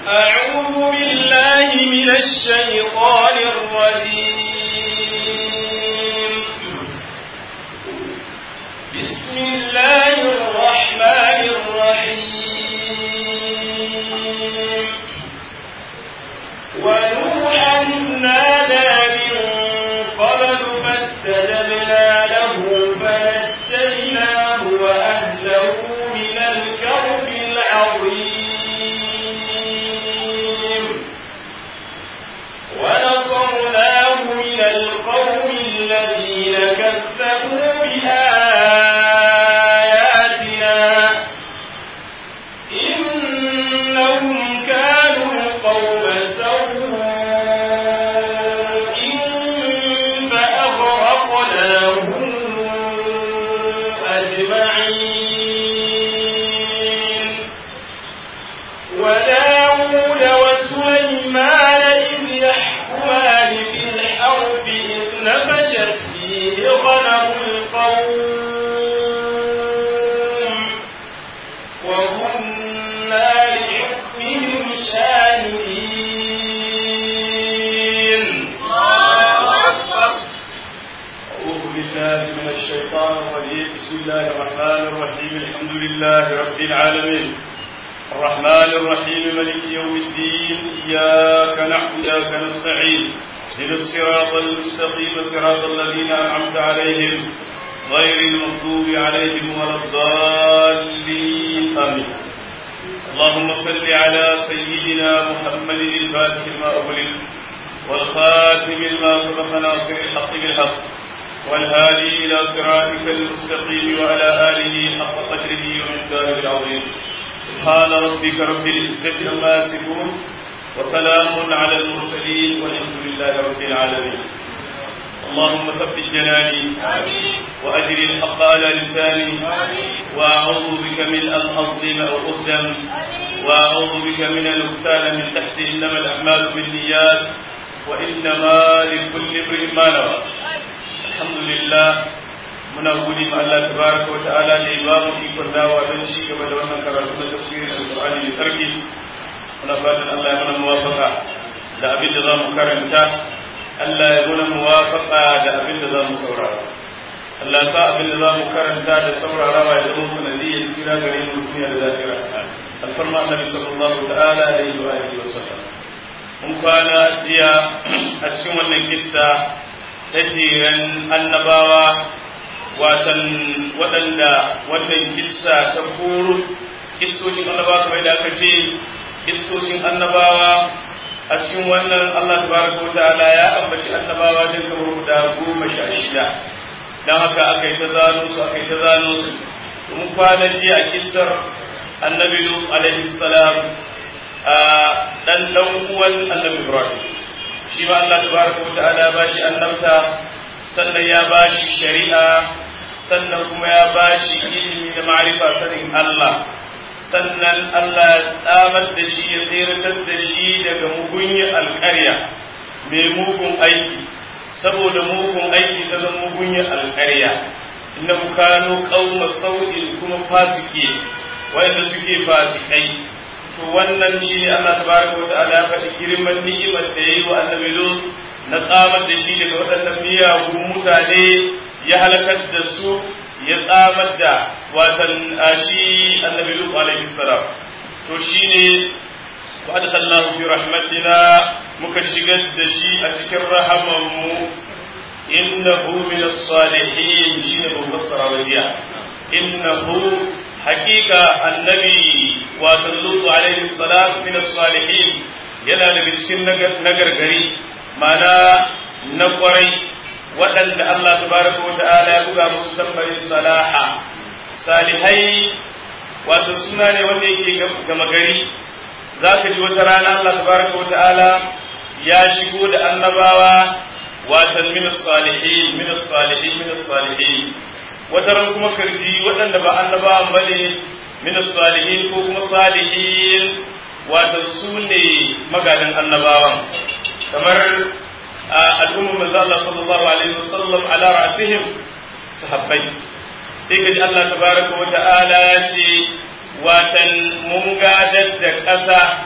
أعوذ بالله من الشيطان الرجيم بسم الله الرحمن الرحيم ونوحا نادى من قبل فاستجبنا له فنجيناه وأهله من الكرب العظيم ونصرناه من القوم الذين كذبوا بآياتنا إنهم كانوا قوم سوء فأغرقناهم أجمعين وداود وسليمان إذ يحكمان في الحرب إذ نفشت فيه غنم القوم وكنا لحكمهم شاهدين أعوذ بالله من الشيطان الرجيم بسم الله الرحمن الرحيم الحمد لله رب العالمين الرحمن الرحيم ملك يوم الدين إياك نعبد وإياك نستعين اهدنا الصراط المستقيم صراط الذين أنعمت عليهم غير المغضوب عليهم ولا الضالين آمين اللهم صل على سيدنا محمد الفاتح لما أغلق والخاتم لما سبق ناصر الحق بالحق والهادي إلى صراطك المستقيم وعلى آله حق قدره ومقداره العظيم سبحان ربك رب العزة عما يصفون وسلام على المرسلين والحمد لله رب العالمين اللهم ثبت جناني وأجري الحق على لساني وأعوذ بك من أن أظلم أو أظلم وأعوذ بك من أن أغتال من تحتي إنما الأعمال بالنيات وإنما لكل امرئ ما نوى الحمد لله muna gode ma Allah tabaraka wa ta'ala da ya ba mu ikon dawa don ci gaba da wannan karatu na tafsirin alqur'ani da sarki muna fatan Allah ya mana muwafaqa da abin da zamu karanta Allah ya mana muwafaqa da abin da zamu saurara Allah sa abin da zamu karanta da saurarawa ya zama sanadiyyar tsira gare mu duniya da lafiya alfarma annabi sallallahu ta'ala alaihi wa alihi wa sallam mun kwana jiya a cikin wannan kissa ta jiran annabawa watan waɗanda wannan kissa ta koro kissoshin annabawa kamar da aka ce kissoshin annabawa a cikin wannan Allah tabaraka wa ta'ala ya ambaci annabawa din kamar guda goma sha shida dan haka aka yi ta zano su aka yi ta zano su mun kwana jiya a kissar annabi Lut alaihi salam a dan dan uwan annabi Ibrahim shi ma Allah tabaraka wa ta'ala ba shi annabta sannan ya ba shi shari'a sannan kuma ya ba shi ilimi da ma'arifa sanin Allah sannan Allah ya tsamar da shi ya tseratar da shi daga mugunyar alƙarya mai mugun aiki saboda mugun aiki ta zama mugunyar alƙarya inda kano ƙauma sau'in kuma fasike wanda suke fasikai to wannan shi ne Allah tabaraka wa ta'ala ya faɗi girman ni'imar da yayi wa annabi Lut na tsamar da shi daga waɗannan miyagun mutane ya halakar da su ya tsamar da watan shi annabi Lut alaihi salam to shine wa adkhalnahu fi rahmatina muka shigar da shi a cikin rahaman mu innahu min as-salihin shine ban fassara wadiya innahu haqiqa annabi watan Lut alaihi salam min as-salihin yana daga cikin nagargari mana na kwarai waɗanda Allah tabaraka wa ta'ala ya buga musu tambarin salaha salihai wato suna ne wanda yake gama gari za ka ji wata rana Allah tabaraka wa ta'ala ya shigo da annabawa watan min salihin min salihin min salihin wata ran kuma karji waɗanda ba annabawan bane min salihin ko kuma salihin wato su ne magadan annabawan kamar al'ummar manzo Allah sallallahu alaihi wasallam ala ra'sihim sahabbai sai kaji Allah tabaraka wa ta'ala ya ce watan mun gadar da ƙasa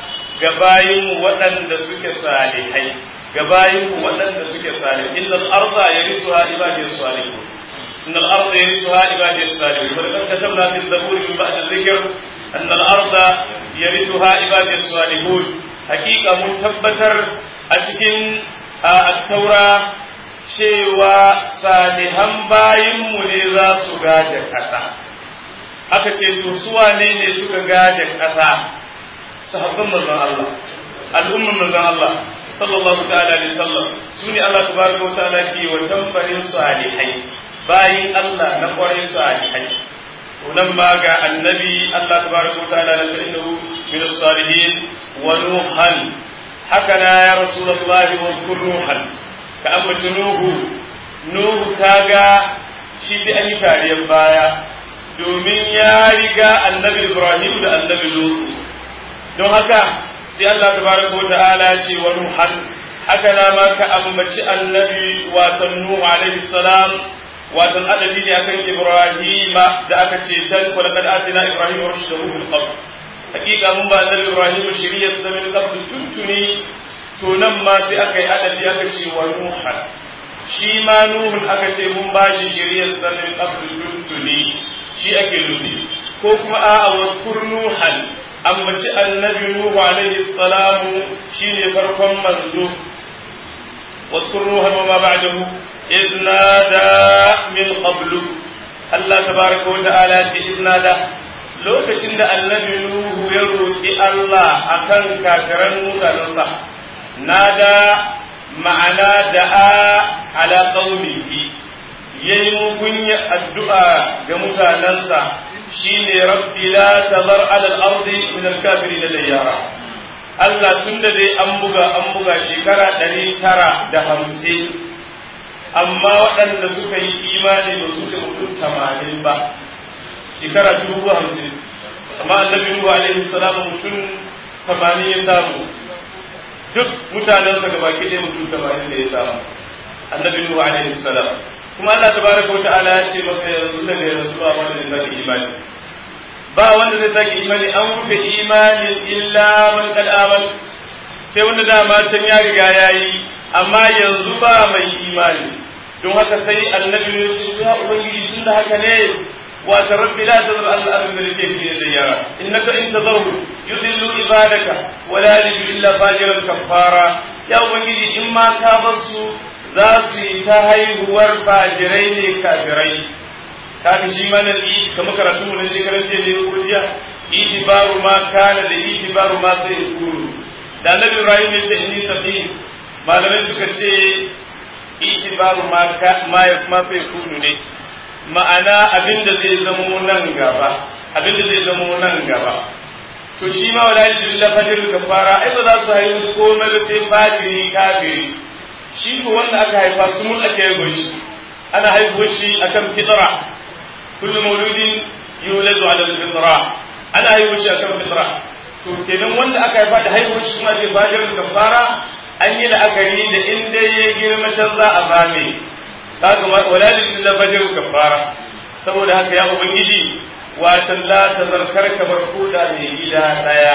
ga bayinmu waɗanda suke salihai ga bayinmu waɗanda suke salihai innal arda yarithuha ibadiyus salihun innal arda yarithuha ibadiyus salihun wa laqad katabna fi zabur min ba'd adh-dhikr anna al-arda yarithuha ibadiyus salihun hakika mun tabbatar a cikin at-taura cewa salihan bayinmu ne za su gaje ƙasa aka ce to su wane ne suka gaje ƙasa sahabban manzon Allah al'umman manzon Allah sallallahu ta'ala alaihi wasallam su ne Allah tabaraka wa ta'ala ke wa tambarin salihai bayin Allah na kwarai salihai to nan ma ga annabi Allah tabaraka wa ta'ala na innahu min as-salihin wa nuhan haka na ya rasulullahi wa nuhan ka ambata nuhu nuhu kaga shi da an yi tariyar baya domin ya riga annabi ibrahim da annabi lutu don haka sai Allah tabaraka wa ta'ala ce wa nuhan haka na ma ka ambaci annabi watan nuhu alaihi salam watan adabi ne akan ibrahim da aka ce tan wa laqad atina ibrahim rushdahu min qabl hakika mun ba annabi ibrahim shiriyar da min qabl tuntuni to nan ma sai aka yi adabi aka ce wa nuhan shi ma nuhun aka ce mun ba shi shiriyar da min qabl tuntuni shi ake nufi ko kuma a'a wa kurnuhan ambaci annabi nuhu alaihi salamu shine farkon manzo wa kurnuhan wa ma ba'dahu إذ نادى من قبل الله تبارك وتعالى إذ نادى lokacin da annabi Nuhu ya roƙi Allah akan kafiran mutanensa nada ma'ana da'a ala qaumihi yayi mugunya addu'a ga mutanensa shine rabbi la tazar ala al-ardi min al-kafirin dayyara Allah tunda dai an buga an buga shekara ɗari tara da hamsin amma waɗanda suka yi imani ba su da mutum tamanin ba shekara dubu hamsin amma annabi Nuhu alaihi salam mutum tamanin ya samu duk mutanen sa gaba ki mutum tamanin da ya samu annabi Nuhu alaihi salam kuma Allah tabaraka wata'ala ya ce masa yanzu daga yanzu ba wanda zai sake imani ba wanda zai sake imani an rufe imanin illa man kad aman sai wanda dama can ya riga yayi amma yanzu ba mai imani don haka sai annabi ya ce ya ubangiji tun da haka ne wa ta rabbi la tazar al ardi bil kayfi da yara innaka in tazarhu yudillu ibadaka wa la yajidu illa fajiran kafara ya ubangiji in ma ka bar su za su yi ta haihuwar fajirai ne kafirai kaga shi mana yi kamar karatu mu na shekarar jiya ne ko jiya itibaru ma kana da itibaru ma sai kuru da annabi ibrahim ya ce inni sabi malamai suka ce itibaru ma ma sai kunu ne ma'ana abinda zai zamo nan gaba abinda zai zamo nan gaba to shi ma wala illa fajr kafara ai ba za su haihu komai da sai fajiri kafiri shi ko wanda aka haifa su mun ake haihuwar shi ana haihuwar shi akan fitra kullu mauludin yuladu ala fitra ana haihuwar shi akan fitra to kenan wanda aka haifa da haihuwar shi kuma zai fajr kafara an yi la'akari da inda ya girma can za a bame kaga wala lillahi fajr kafara saboda haka ya ubangiji watan la tazarkar kamar koda mai gida daya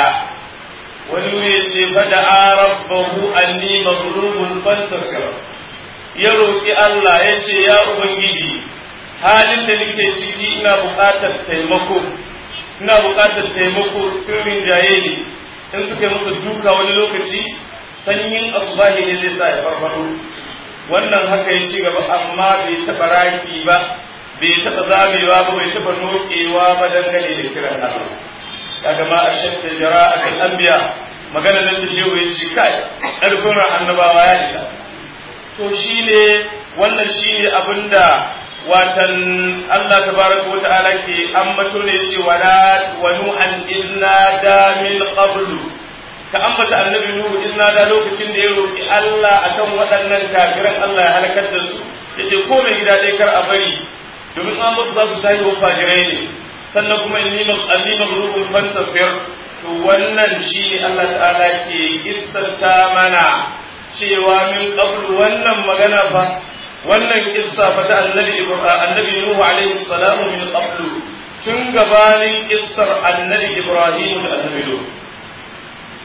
wani ya ce fada rabbahu anni maghlubun fantasir ya roki Allah ya ce ya ubangiji halin da nake ciki ina buƙatar taimako ina buƙatar taimako sirrin jaye ne in suka yi musu duka wani lokaci sanyin asubahi ne zai sa ya farfado wannan haka ya ci gaba amma bai taɓa raki ba bai taɓa zamewa ba bai taɓa nokewa ba dangane da kiran Allah kaga ma ashadda jara'atul anbiya magana nan da shehu yace kai karfin annabawa ya isa to shine wannan shine abinda watan Allah tabaraka wa ta'ala ke ambato ne yace wala wa nu'an inna da min qablu ka ambata annabi nuhu inna da lokacin da ya roki Allah akan waɗannan kafiran Allah ya halakar da su yace ko mai gida dai kar a bari domin an musu za su tayi wa fajirai ne sannan kuma inni anni maghrubun fantasir to wannan shi ne Allah ta'ala ke kissanta mana cewa min qablu wannan magana fa wannan kissa fa ta annabi annabi Nuhu alaihi salamu min qablu tun gabanin kissar annabi Ibrahim da annabi Nuhu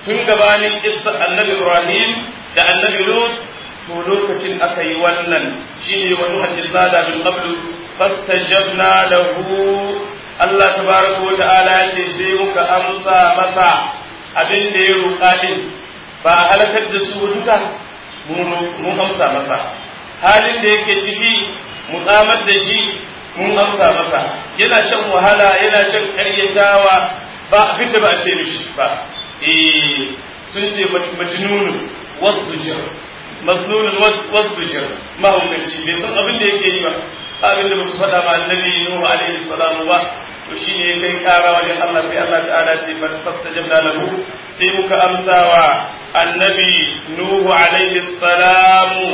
tun gabanin isa annabi ibrahim da annabi lut to lokacin aka yi wannan shine wa nuhan izada min qablu fastajabna lahu Allah tabaraka wa ta'ala ya ce sai muka amsa masa abin da ya roƙa din ba a halakar da su duka mun amsa masa halin da yake ciki mu tsamar da shi mun amsa masa yana shan wahala yana shan karyatawa ba abin da ba a ce mishi ba eh sun ce majnunun wasdujir masnunun wasdujir mahaukaci bai san abin da yake yi ba abin da ba su faɗa ma annabi nuhu alaihi salamu ba to shine ya kai kara wajen Allah sai Allah ta'ala ce fastajabna lahu sai muka amsawa annabi nuhu alaihi salamu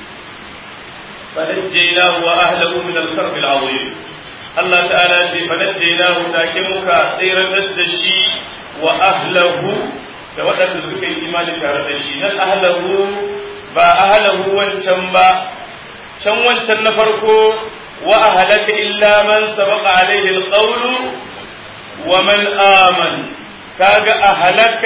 فنجيناه وأهله من الكرب العظيم الله تعالى فنجيناه لكنك سير الدشي وأهله فوقت سكي الإيمان كاردشي نل أهله با أهله وانشن با شن وانشن نفركو وأهلك إلا من سبق عليه القول ومن آمن كاغ أهلك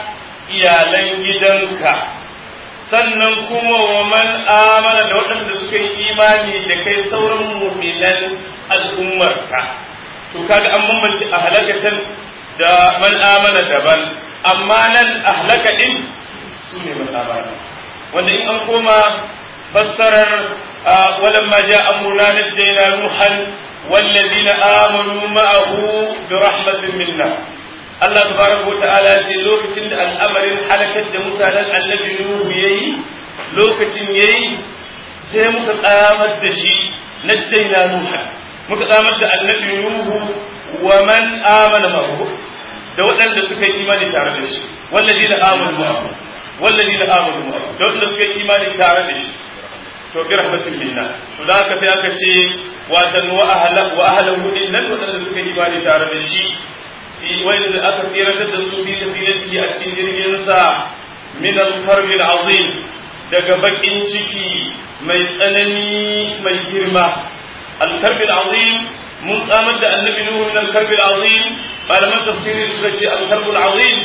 iyalan gidanka sannan kuma wa man amana da waɗanda suka yi imani da kai sauran mu'minan al'ummarka to kaga an bambance a halakatan da man amana daban amma nan a halaka din su ne man amana wanda in an koma fassarar walan ma ja amruna najjayna nuhan والذين آمنوا معه برحمة منا Allah tabaraka wa ta'ala ya ce lokacin da al'amarin halakar da mutanen annabi Nuhu yayi lokacin yayi sai muka tsamar da shi najjayna Nuha muka tsamar da annabi Nuhu wa man amana ma'ahu da waɗanda suka yi imani tare da shi walladina amanu ma'ahu walladina amanu ma'ahu da waɗanda suka yi imani tare da shi to bi rahmatin minna to da haka sai aka ce watan wa ahla wa ahlahu din nan waɗanda suka yi imani tare da shi wanda aka tsiratar da su fi sabilihi a cikin jirgin sa min al-karb al-azim daga bakin ciki mai tsanani mai girma al-karb al-azim mun tsamar da annabi nuhu min al-karb al-azim malaman tafsiri suka ce al-karb al-azim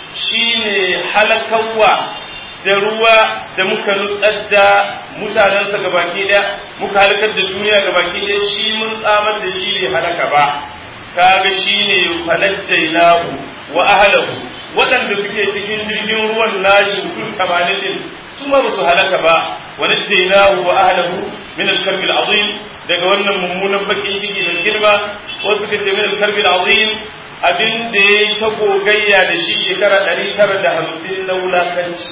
shine halakawa da ruwa da muka nutsar da mutanensa gabaki daya muka halakar da duniya gabaki daya shi mun tsamar da shi ne halaka ba kaga shine falajjainahu wa ahlahu waɗanda suke cikin jirgin ruwan nashi mutum tamanin din su ma su halaka ba wa najjainahu wa ahlahu min al-karbi al-azim daga wannan mummunan bakin ciki da girma wasu suka ce min al-karbi al-azim abin da yayi ta gogayya da shi shekara ɗari tara da hamsin na wulakanci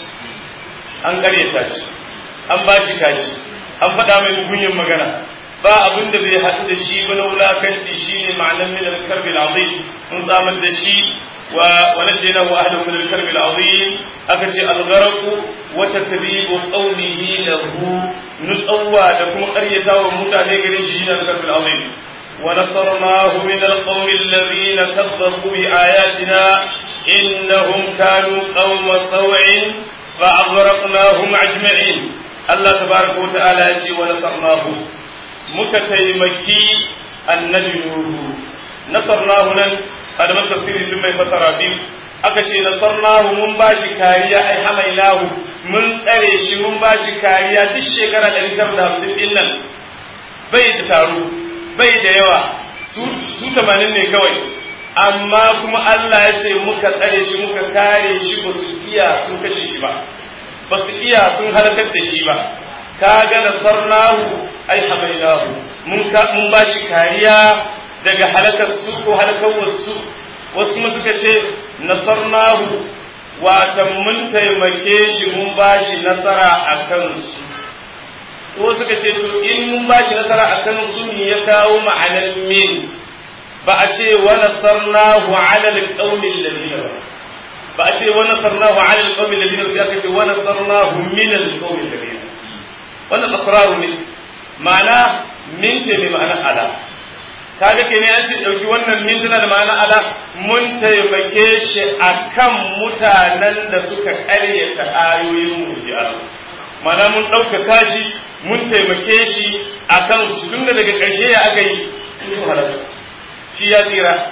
an karyata shi an ba shi kaci an faɗa mai mugunyin magana ba abin da bai haɗu da shi ba na wulakanci shi ne ma'anar min al-karbi al-azim mun tsamar da shi wa waladaina wa ahlu min al-karbi al-azim aka ce al-gharq wa tadribu qawmihi lahu nutsawa da kuma ƙaryata wa mutane garin shi ne al-karbi al-azim wa nasarnahu min al-qawmi alladhina kadzabu bi ayatina innahum kanu qawma saw'in fa aghraqnahum ajma'in Allah tabaraka wa ta'ala ya ce wa nasarnahu muka taimaki annabi Nuhu nasarnahu nan malaman tafsiri sun mai fasara biyu aka ce nasarnahu mun ba shi kariya ai hamainahu mun tsare shi mun ba shi kariya duk shekara ɗari tara da hamsin ɗin nan bai da taro bai da yawa su tamanin ne kawai amma kuma Allah ya ce muka tsare shi muka kare shi ba su iya sun kashe shi ba ba su iya sun halakar da shi ba kaga nasarnahu ai hamainahu mun ka mun ba shi kariya daga halakar su ko halakar wasu wasu mu suka ce nasarnahu wata mun taimake shi mun ba shi nasara a kansu ko suka ce to in mun ba shi nasara a kansu ne ya kawo ma'anar min ba a ce wa nasarnahu ala alqawmi alladhina ba a ce wa nasarnahu ala alqawmi alladhina sai aka ce wa nasarnahu min alqawmi alladhina wannan asraru ne ma'ana min ce mai ma'ana ala kaga ke ne an ce dauki wannan min tana da ma'ana ala mun taimake shi akan mutanen da suka karyata ayoyin mu ya ma'ana mun ɗaukaka shi mun taimake shi akan su tun da daga ƙarshe ya aka yi sun halaka shi ya tsira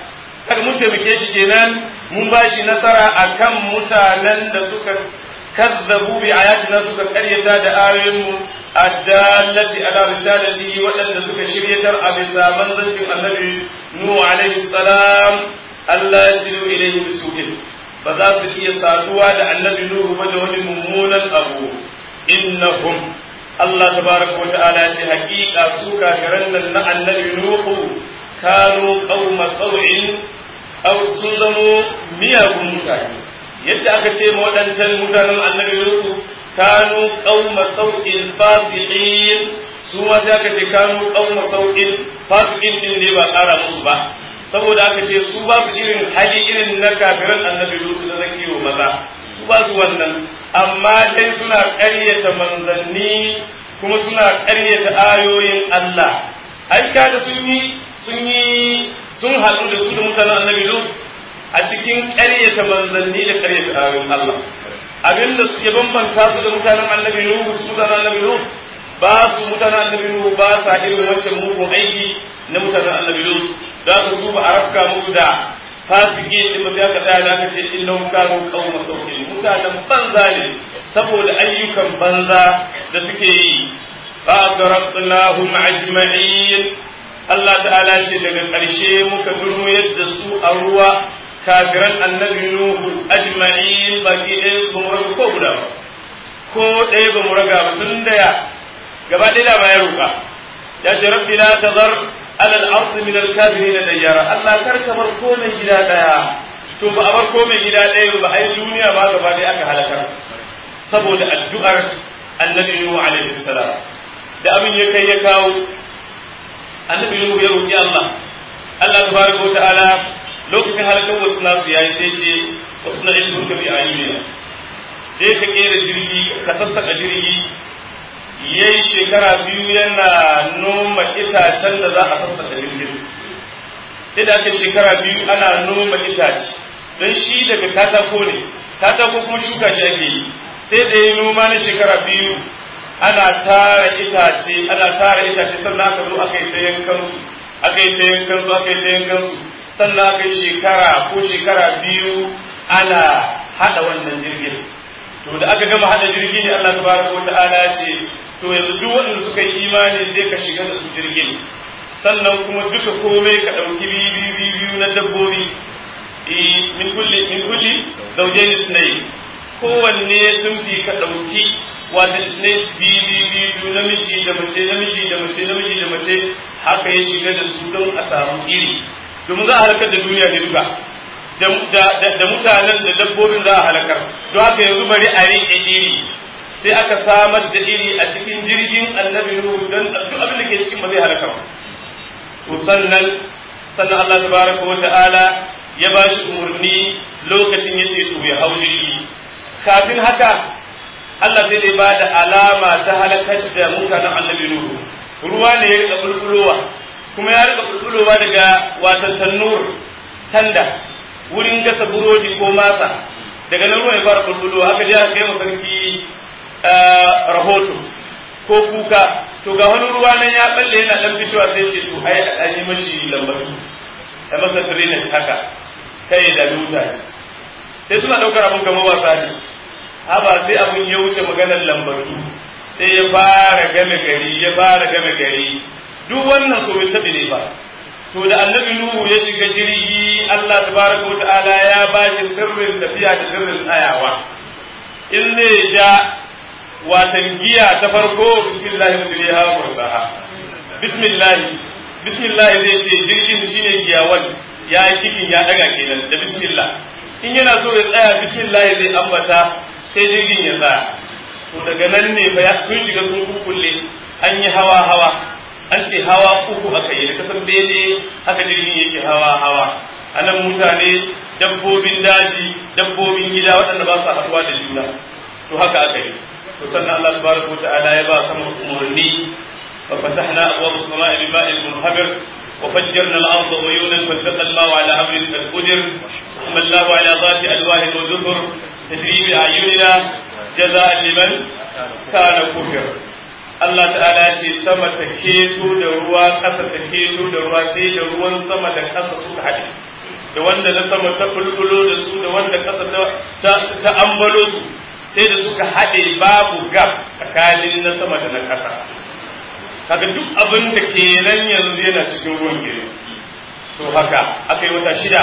kaga mun taimake shi kenan mun ba shi nasara akan mutanen da suka kazzabu bi ayatina suka karyata da ayoyinmu addallati ala risalatihi waɗanda suka shiryatar a bisa manzancin annabi nuhu alaihi salam Allah ya silu ilayhi bisuhin ba za su iya saduwa da annabi nuhu ba da wani mummunan abu innahum Allah tabaraka wa ta'ala ya ce haƙiƙa su kafiran nan na annabi nuhu kanu qauma sau'in aw sun zamo miyagun mutane yadda aka ce ma waɗancan mutanen annabi nuhu kanu qauma sau'in fasiqin su ma sai aka ce kanu qauma sau'in fasiqin din ne ba ƙara musu ba saboda aka ce su ba su irin hali irin na kafiran annabi nuhu da zakiyo maza su ba su wannan amma dai suna ƙaryata manzanni kuma suna ƙaryata ayoyin Allah ai da sun yi sun yi sun haɗu da su da mutanen annabi Lut a cikin ƙaryata manzanni da ƙaryata ayoyin Allah abinda suke bambanta su da mutanen annabi Nuhu su mutanen annabi Lut ba su mutanen annabi Nuhu ba sa irin wancan mugun aiki na mutanen annabi Lut za ka su ba a rafka musu da fasiki da ba sai aka tsaya da aka ce innahum kanu qauma sauƙin mutanen banza ne saboda ayyukan banza da suke yi fa garaqnahum ajma'in Allah ta'ala ce daga ƙarshe muka durmu yadda su a ruwa kafiran annabi Nuhu ajma'in baki ɗaya ba mu raga ko guda ba ko ɗaya ba mu raga ba tun da ya gaba ɗaya da ba ya roƙa ya ce rabbi la tazar ala al-ard min al-kafirin dayyara Allah kar ka bar ko mai gida ɗaya to ba a bar ko mai gida ɗaya ba ai duniya ba gaba ɗaya aka halakar saboda addu'ar annabi Nuhu alaihi salam da abin ya kai ya kawo annabi Nuhu ya roƙi Allah Allah tabaraka wa ta'ala lokacin halakar wasu nasu yayi sai ce wasu na ilmin ka bi ayyuna dai ka kera jirgi ka sassaka jirgi yayi shekara biyu yana noma itacen da za a sassaka jirgin sai da aka shekara biyu ana noma itace don shi daga katako ne katako kuma shuka shi ake yi sai da yi noma na shekara biyu ana tara itace ana tara itace sannan aka zo aka yi ta yankan su aka yi ta yankan su aka yi ta yankan su sannan aka yi shekara ko shekara biyu ana hada wannan jirgin to da aka gama hada jirgin ne Allah tabaraka wa ta'ala ya ce to yanzu duk waɗanda suka yi imani sai ka shiga da su jirgin sannan kuma duka komai ka ɗauki biyu biyu na dabbobi min kulli min kulli zawjayn ithnayn kowanne sun fi ka ɗauki wata ne biyu biyu namiji da mace namiji da mace namiji da mace haka ya shiga da su don a samu iri domin za a halakar da duniya ne duka da mutanen da dabbobin za a halakar don haka yanzu bari a riƙe iri sai aka samar da iri a cikin jirgin annabi nuhu don duk abin da ke cikin ba zai halaka ba to sannan sannan Allah tabaraka wa ta'ala ya ba shi umarni lokacin yace to ya hau jirgi kafin haka Allah sai dai ba da alama ta halakar da mutanen annabi Nuhu ruwa ne ya rika bulbulowa kuma ya rika bulbulowa daga watan tannur tanda wurin gasa burodi ko masa daga nan ruwa ya fara bulbulowa aka je aka kai sarki rahoto ko kuka to ga wani ruwa nan ya balle yana dan fitowa sai ce to ai an yi mashi lambatu ai masa drainage haka kai da mutane sai suna daukar abun kamar wasa ne haba sai abun ya wuce maganar lambatu sai ya fara game gari ya fara game gari duk wannan so bai tabi ne ba to da annabi nuhu ya shiga jirgi Allah tabaraka wata'ala ya ba shi sirrin tafiya da sirrin tsayawa in zai ja watan giya ta farko bismillah mujriha wa mursaha bismillah bismillah zai ce jirgin shine giyawan ya yi kikin ya daga kenan da bismillah in yana so ya tsaya bismillah zai ambata sai jirgin ya tsaya to daga nan ne fa sun shiga sun kukulle an yi hawa hawa an ce hawa uku aka yi da kasan bene haka jirgin yake hawa hawa anan mutane dabbobin daji dabbobin gida waɗanda ba su haɗuwa da juna to haka aka yi to sannan Allah subhanahu wata'ala ya ba sama umarni fa fatahna abwaab as-samaa'i bima'in munhamir وفجرنا الأرض عيونا فالتقى الماء على أمر قد قدر ثم الله على ذات ألواه وزفر تجري بأعيننا جزاء لمن كان كفر Allah ta'ala ce sama ta keto da ruwa ƙasa ta keto da ruwa sai da ruwan sama da ƙasa suka haɗe da wanda na sama ta bulbulo da su da wanda kasa ta ta ambalo su sai da suka haɗe babu gab tsakanin na sama da na ƙasa kaga duk abin da ke nan yanzu yana cikin ruwan gire to haka aka yi wata shida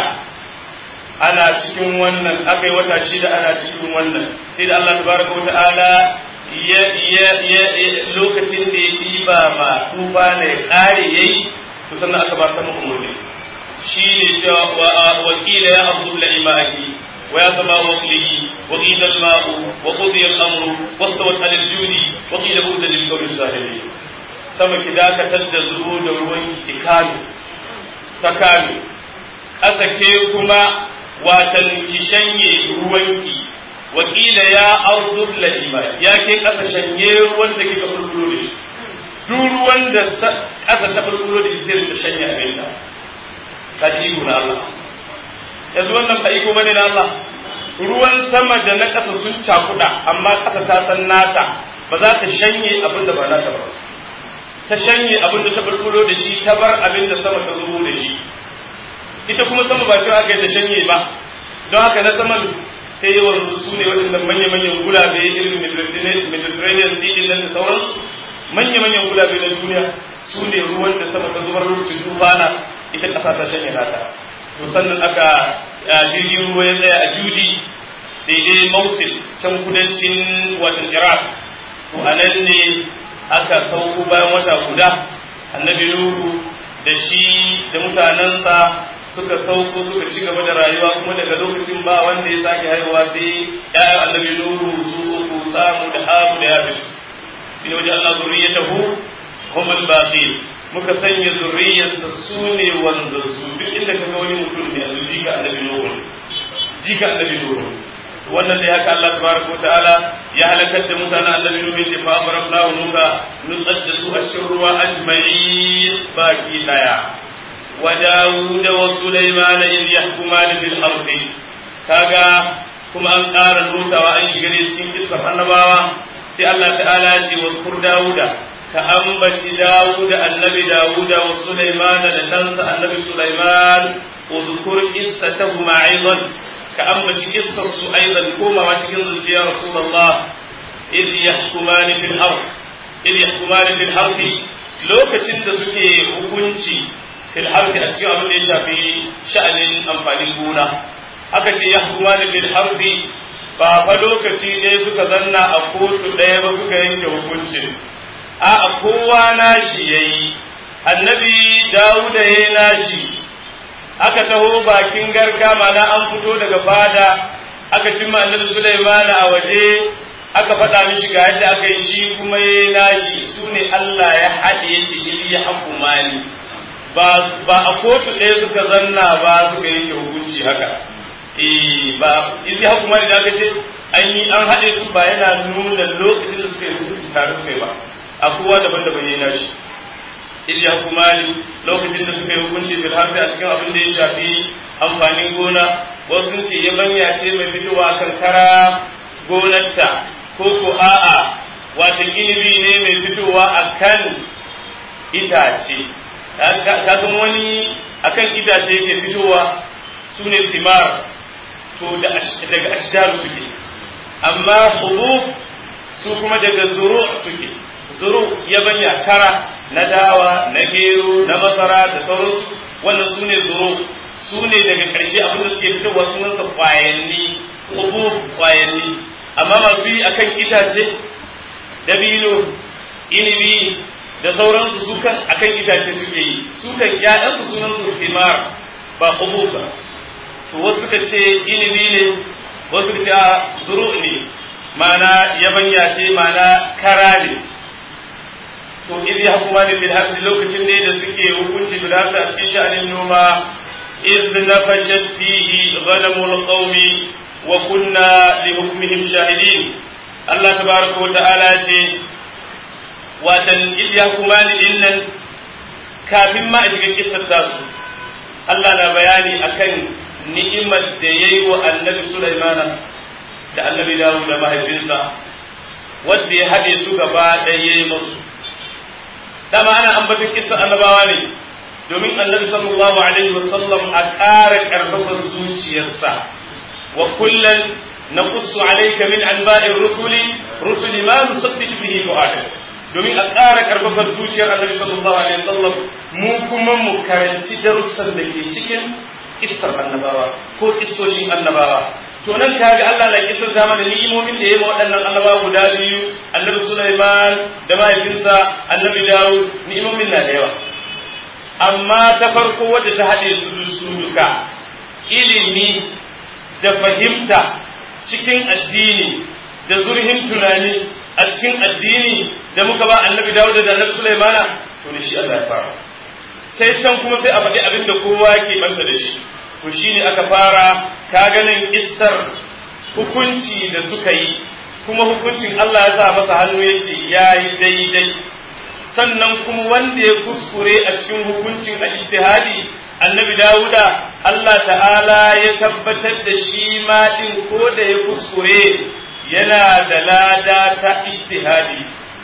ana cikin wannan aka yi wata shida ana cikin wannan sai da Allah tabaraka wa ta'ala ya ya ya lokacin da ya diba ma tufa ne ya kare yayi to sannan aka ba sama umurni shi ne cewa wa qila ya abu la imani wa ya sama wa qili wa qila al ma'u wa qudiya al amru wa stawat al judi wa qila bu'da lil qawmi sahili sama ki dakatar da zubo da ruwan ikanu ta kame ƙasa ke kuma watan ki shanye ruwanki wakila ya arzu lalima ya ke ƙasa shanye ruwan da kika bulbulo da shi duk ruwan da ƙasa ta bulbulo da shi zai ta shanye abin da ka ji na Allah yanzu wannan ba iko bane na Allah ruwan sama da na ƙasa sun cakuɗa amma ƙasa ta san nata ba za ta shanye abin da ba nata ba ta shanye abin da ta bulbulo da shi ta bar abin da sama ta zubo da shi ita kuma sama ba cewa aka yi ta shanye ba don haka na saman sai yawan su ne waɗannan manya-manyan gulabe irin mediterranean sea din nan da sauransu manya-manyan gulabe na duniya su ne ruwan da sama ta zubar lokacin tufana ita ƙasa ta shanye nata to sannan aka jirgin ruwa ya tsaya a judi daidai mausil can kudancin watan iraq to a nan ne aka sauko bayan wata guda annabi nuhu da shi da mutanensa suka sauko suka ci gaba da rayuwa kuma daga lokacin ba wanda ya sake haihuwa sai ya'yan annabi nuhu su ku samu da hamu da yafi ina wajen Allah zurriyatahu hum al-baqi muka sanya zurriyarsa su ne wanda su duk inda kaga wani mutum ne a jika annabi nuhu jika annabi nuhu wannan da haka Allah tabaraka wa ta'ala ya halakar da mutanen annabi nuhu ya ce fa amrafnahu nuka nutsar da su a cikin ruwa ajma'in baki daya wa dawud wa sulaiman in yahkuman bil ardi kaga kuma an ƙara nutawa an shiga ne cikin kisan annabawa sai Allah ta'ala ya ce wa kur dawuda ka ambaci dawud annabi dawud wa sulaiman da ɗansa annabi sulaiman udkur qissatahuma aidan ka ambaci kissar su aidan komawa cikin zuciya rasulullah إذ يحكمان في الأرض إذ يحكمان في الحرب lokacin da suke hukunci fil harbi a cikin abin da ya shafi sha'anin amfanin gona aka ce ya kuma da fil harbi ba fa lokaci ɗaya suka zanna a kotu ɗaya ba suka yanke hukuncin a a kowa nashi yayi annabi dawuda ya nashi aka taho bakin garka mana an fito daga fada aka cimma annabi Sulaiman a waje aka faɗa mishi ga yadda aka yi shi kuma ya nashi su ne Allah ya haɗe ya ce ili ya hakumani ba ba a kotu ɗaya suka zanna ba suka yanke hukunci haka eh ba ili ya hakumani da aka ce an yi an haɗe su ba yana nuna lokacin da suka yi hukunci tare kai ba a kowa daban-daban ya nashi ili ya hakumani lokacin da suka yi hukunci bil harfi a cikin abin da ya shafi amfanin gona wasu ce yabanya ce mai fitowa kan kara gonarta ko ko a'a wata inibi ne mai fitowa a kan itace ta san wani akan itace yake fitowa su ne simar to daga ashjaru suke amma hubub su kuma daga zuru suke zuru yabanya kara na dawa na gero na masara da sauransu wannan su ne zuru su ne daga ƙarshe abinda suke fitowa sunansa kwayanni hubub kwayanni amma masu yi akan itace dabino inibi da sauransu sukan akan itace suke yi sukan ƴaƴansu sunan su himar ba hubu ba to wasu suka ce inibi ne wasu suka ce zuru ne mana yabanya ce mana kara ne to idh yahkumani bil haqqi lokacin ne da suke hukunci bil haqqi a cikin sha'anin noma idh nafashat fihi ghanamul qaumi wa kunna li hukmihim shahidin Allah tabaraka wa ta'ala ce watan idh yahkumani dinnan kafin ma a shiga kissar tasu Allah na bayani akan ni'imar da yayi wa annabi Sulaiman da annabi Dawud da mahaifinsa wanda ya haɗe su gaba ɗaya yayi musu dama ana ambaton kissa annabawa ne domin annabi sallallahu alaihi wasallam a ƙara ƙarfafar zuciyarsa wa kullum na kusu alaika min anba'in rusuli rusuli ma nusabbitu bihi fu'adak domin a ƙara ƙarfafar zuciyar annabi sallallahu alaihi wasallam mu kuma mu karanci darussan da ke cikin kissar annabawa ko kissoshin annabawa to nan kaga Allah na kisar zama da ni'imomin da ya ma waɗannan annabawa guda biyu annabi Sulaiman da mahaifinsa annabi Dawud ni'imomin na da yawa amma ta farko wadda ta haɗe su su duka ilimi da fahimta cikin addini da zurhin tunani a cikin addini da muka ba annabi Dawud da annabi Sulaimana to ne shi Allah ya fara sai can kuma sai a faɗi abin da kowa ke banta da shi to shine aka fara ka ganin kissar hukunci da suka yi kuma hukuncin Allah ya sa masa hannu ya ce ya yi daidai sannan kuma wanda ya kuskure a cikin hukuncin al-ijtihadi annabi Dawuda Allah ta'ala ya tabbatar da shi ma din ko da ya kuskure yana da lada ta ijtihadi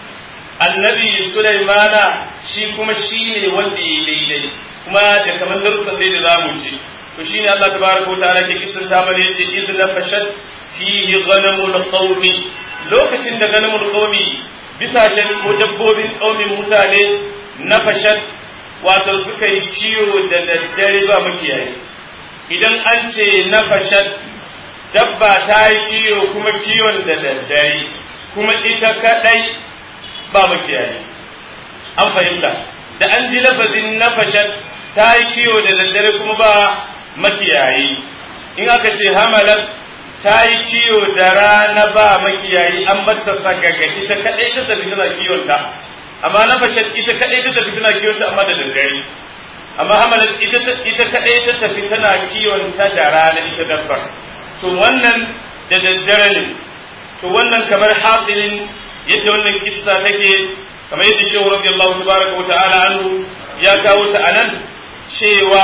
annabi Sulaimana shi kuma shi ne wanda ya daidai kuma da kamar darussan dai da zamu ji to shine Allah tabaraka wa ta'ala ke kisan ta mana yace idna fashat fihi ghanamul qaumi lokacin da ghanamul qaumi bisa ko dabbobin qaumin mutane na fashat wato suka yi kiwo da daddare ba makiyayi idan an ce na fashat dabba ta yi kiwo kuma kiwon da daddare kuma ita kadai ba makiyayi an fahimta da an ji lafazin na fashat ta yi kiwo da daddare kuma ba makiyayi in aka ce hamalat ta yi kiwo da rana ba makiyayi an bata sagaga ita kadai ta tafi tana kiwon ta amma na fashe ita kadai ta tafi tana kiwon ta amma da daddare amma hamalat ita ita kadai ta tafi tana kiwon ta da rana ita dabbar to wannan da daddare ne to wannan kamar hasilin yadda wannan kissa take kamar yadda shehu radiyallahu tabaraka wa ta'ala anhu ya kawo ta anan cewa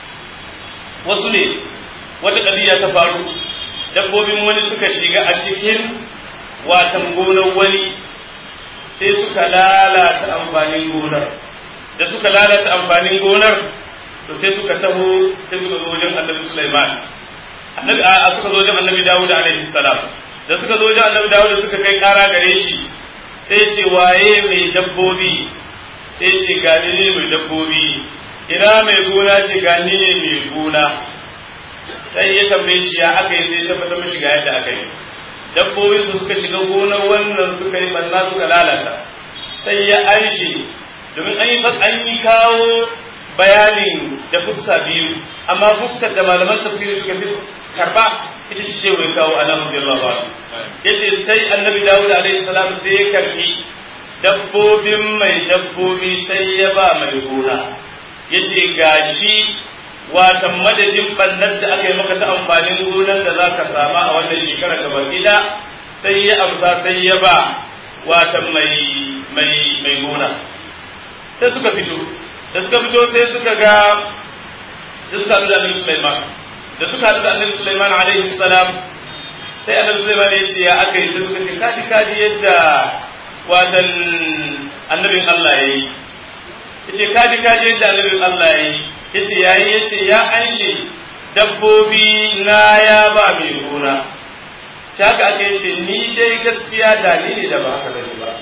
wasu ne wata ƙabiya ta faru dabbobin wani suka shiga a cikin watan gonar wani sai suka lalata amfanin gonar da suka lalata amfanin gonar to sai suka taho sai suka zo wajen annabi Sulaiman annabi a suka zo wajen annabi Dawud alaihi salam da suka zo wajen annabi Dawud suka kai kara gare shi sai ce waye mai dabbobi sai ce gani ne mai dabbobi ina mai gona ce gani ne mai gona sai ya tambaye shi ya aka yi sai tabbatar mishi ga yadda aka yi dabbobi su suka shiga gonar wannan suka yi banna suka lalata sai ya anshe domin an yi an yi kawo bayanin da fuska biyu amma fuskar da malaman tafsiri suka fi karba ita ce wai kawo alamun billah ba yace sai annabi dawud alaihi salam sai ya karbi dabbobin mai dabbobi sai ya ba mai gona yace gashi watan madadin bannar da aka yi maka ta amfanin gonar da za ka sama a wannan shekara gaba gida sai ya amsa sai ya ba watan mai mai mai gona sai suka fito da suka fito sai suka ga sai suka haɗu da annabi Sulaiman da suka haɗu da annabi Sulaiman alaihi salam sai annabi Sulaiman ya ce ya aka yi sai suka ce kaji kaji yadda watan annabin Allah ya yi yace kaji kaji yadda annabin Allah ya yi yace yayi yace ya anshe dabbobi na ya ba mai gona sai haka aka yace ni dai gaskiya da ni ne da ba haka bane ba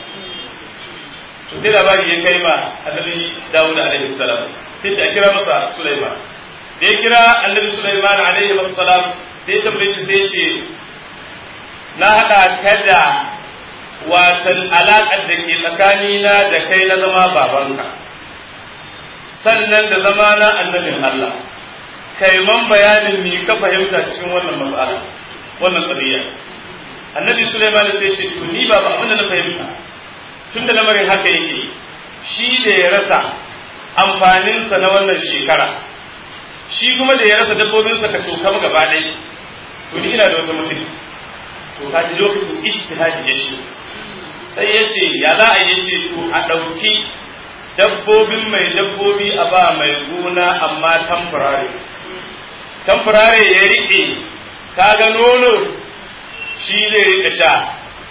to sai labari ya kai ma annabi Dawud alaihi salam sai ta kira masa Sulaiman da ya kira annabi Sulaiman alaihi salam sai ta tambaye shi sai ce na hada kada watan alaƙar da ke tsakanina da kai na zama babanka sannan da zama na annabin Allah kai man bayanin ni ka fahimta cikin wannan matsala wannan qadiya annabi Sulaiman sai ce to ni ba abin da na fahimta tun da lamarin haka yake shi da ya rasa amfaninsa na wannan shekara shi kuma da ya rasa dabbobinsa ka tokam gaba ɗaya to ni ina da wata mutum to ka ji lokacin ijtihadi ya shi sai ya ce ya za a yi ce to a ɗauki dabbobin mai dabbobi a ba mai gona amma tamfurare tamfurare ya riƙe kaga nono shi zai riƙa sha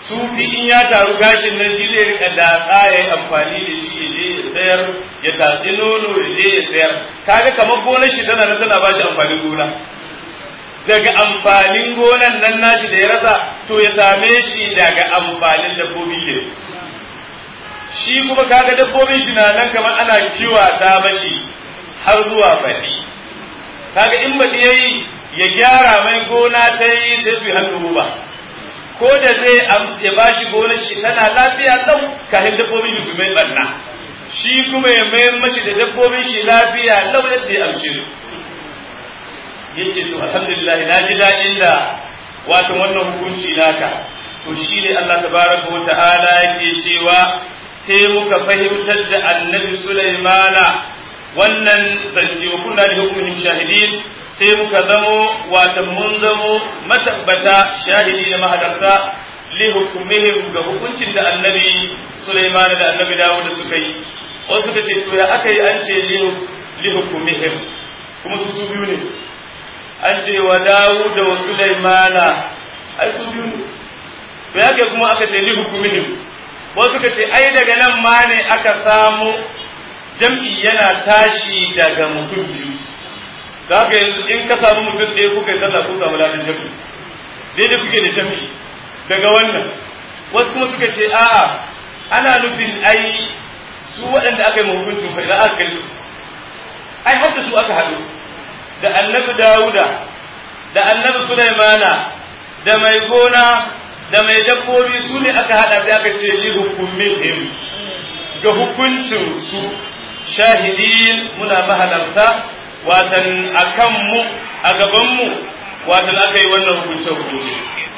sufi in ya taru gashin nan shi zai rika datsa ya yi amfani da shi ya je ya sayar ya tatsi nono ya je ya sayar kaga kamar gonar shi tana tana ba shi amfanin gona daga amfanin gonan nan nashi da ya rasa to ya same shi daga amfanin dabbobi ne shi kuma kaga dabbobin shi na nan kamar ana kiwata mashi har zuwa baɗi kaga in baɗi yayi ya gyara mai gona ta yi sai su hannu ba ko da zai ya ba shi gonar shi tana lafiya lau kafin dabbobin shi mai barna shi kuma ya mayar mashi da dabbobin shi lafiya lau yadda ya amshe su yace to alhamdulillah na ji daɗin da wato wannan hukunci naka to shi ne Allah tabaraka wa ta'ala yake cewa sai muka fahimtar da annabi Sulaimana wannan zance wa kunna li hukmihim shahidin sai muka zamo wata mun zamo matabbata shahidi da mahadarta li hukmihim ga hukuncin da annabi Sulaiman da annabi Dawud suka yi wasu suka ce to ya aka yi an ce li hukmihim kuma su su biyu ne an ce wa Dawud da wa Sulaiman ai su biyu ne to ya kai kuma aka ce li hukmihim wasu suka ce ai daga nan ma ne aka samu jam'i yana tashi daga mutum biyu da haka yanzu in ka samu mutum ɗaya kuka yi sallah kun samu ladan jami'i daidai kuke da jami'i daga wannan wasu kuma suka ce a'a ana nufin ai su waɗanda aka yi mahukuncin fa idan aka kai su ai har da su aka haɗu da annabi dawuda da annabi sulaimana da mai gona da mai dabbobi su ne aka haɗa sai aka ce li hukumihim ga hukuncin su shahidin muna mahalarta watan a kanmu a gabanmu watan aka yi wannan hukunce hukunci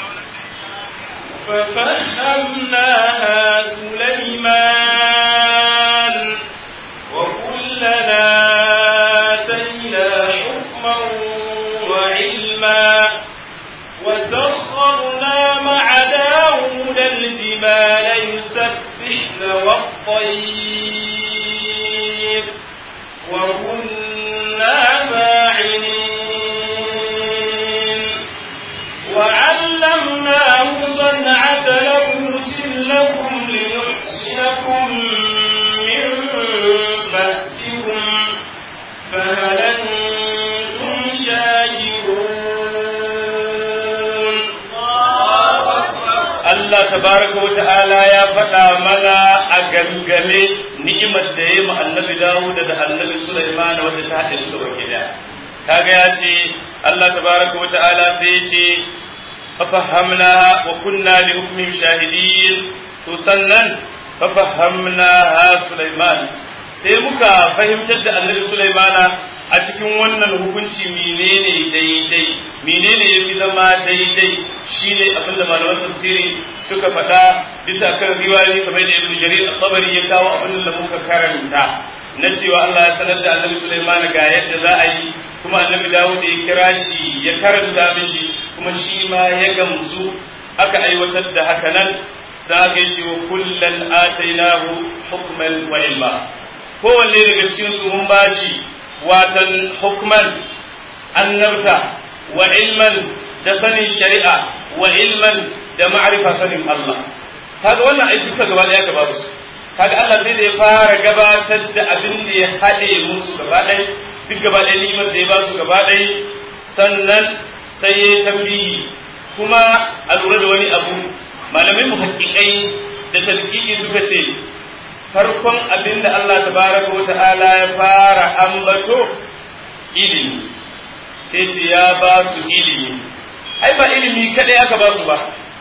ففهمناها سليمان وكلنا آتينا حكما وعلما وسخرنا مع داود الجبال يسبحن والطير وكنا فاعلين وعلمناه صنعة لبوس لكم ليحسنكم من بأسكم فهل أنتم شاكرون Allah tabaraka wa ta'ala ya faɗa mana a gangame ni'imar da ya yi annabi Dawud da annabi Sulaiman wanda ta haɗe su gaba gida. Kaga ya ce Allah tabaraka wa ta'ala sai ya ce fafahamnaha wa kunna li hukmihim shahidin to sannan fafahamnaha Sulaiman sai muka fahimtar da annabi Sulaimana a cikin wannan hukunci menene daidai menene ya fi zama daidai shine abin da malaman tafsiri suka faɗa bisa kan riwayoyi kamar da ibnu jarir at-tabari ya kawo abin da muka karanta na cewa Allah ya sanar da annabi Sulaiman ga yadda za a yi kuma annabi Dawud ya kira shi ya karanta mishi kuma shi ma ya gamsu aka aiwatar da haka nan za ka yi wa kullan atainahu hukman wa ilma kowanne daga cikin su mun bashi watan hukman annabta wa ilman da sanin shari'a wa ilman da ma'arifa sanin Allah kaga wannan aiki duka gaba daya ka ba su kaga Allah sai da ya fara gabatar da abin da ya haɗe musu gaba ɗaya duk gaba ɗaya ni'imar da ya ba su gaba ɗaya sannan sai ya tambihi kuma a lura da wani abu malamai muhaqqiqai da tadqiqi suka ce farkon abin da Allah tabaraka wa ta'ala ya fara ambato ilimi sai ce ya ba su ilimi ai ba ilimi kadai aka ba su ba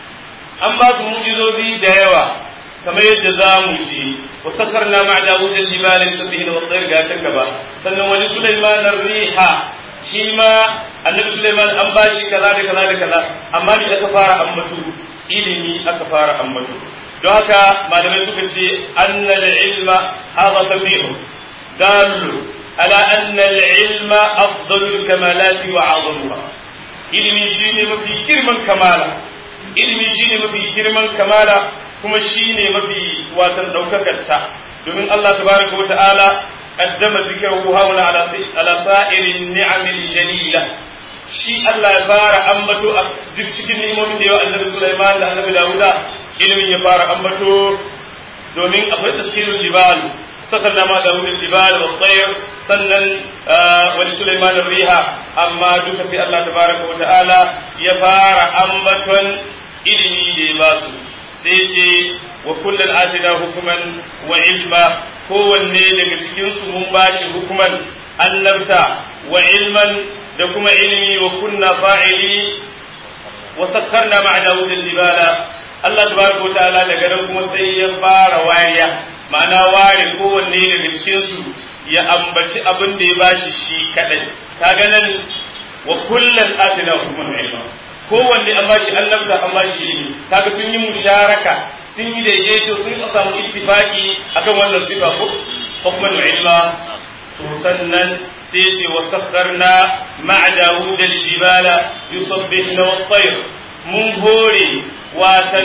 an ba su mu'jizozi da yawa kamar yadda za mu ji wa sakarna ma dawud al-jibal yusabbihu wa tayr ga kan gaba sannan wani sulaiman ar-riha shi ma annabi sulaiman an ba shi kaza da kaza da kaza amma ni aka fara ambato ilimi aka fara ambato don haka malamai suka ce annal ilma hadha tabi'u dallu ala anna al-ilma afdalul kamalati wa 'azamuha ilimi shine mafi girman kamala ilimi shine mafi girman kamala kuma shine mafi watan daukakar ta domin Allah tabaraka wa ta'ala qaddama dhikrahu hawla ala ala sa'irin ni'amil jalila shi Allah ya fara ambato a duk cikin ni'imomin da yawa annabi Sulaiman da annabi Dawuda ilimin ya fara ambato domin akwai tasirin jibal sakan ma da wurin jibal wa tsayar sannan wani Sulaiman riha amma duka sai Allah tabaraka wa ta'ala ya fara ambaton ilimi da ya ba su sai ce wa kullum atina hukuman wa ilma kowanne daga cikin su mun ba shi hukuman annabta wa ilman da kuma ilimi wa kunna fa'ili wa sakkarna ma'a dawud al-jibala Allah tabaraka wa ta'ala daga nan kuma sai ya fara wariya ma'ana ware kowanne daga cikin su ya ambaci abin da ya bashi shi kadai kaga nan wa kullum atina hukuman wa ilma kowanne an bashi annabta an bashi ilimi kaga sun yi musharaka sun yi daidaito sun samu ittifaki akan wannan sifa ko hukman ilma to sannan sai ce wa sakharna ma'a dawud al-jibala yusabbihna wat-tayr mun hore watan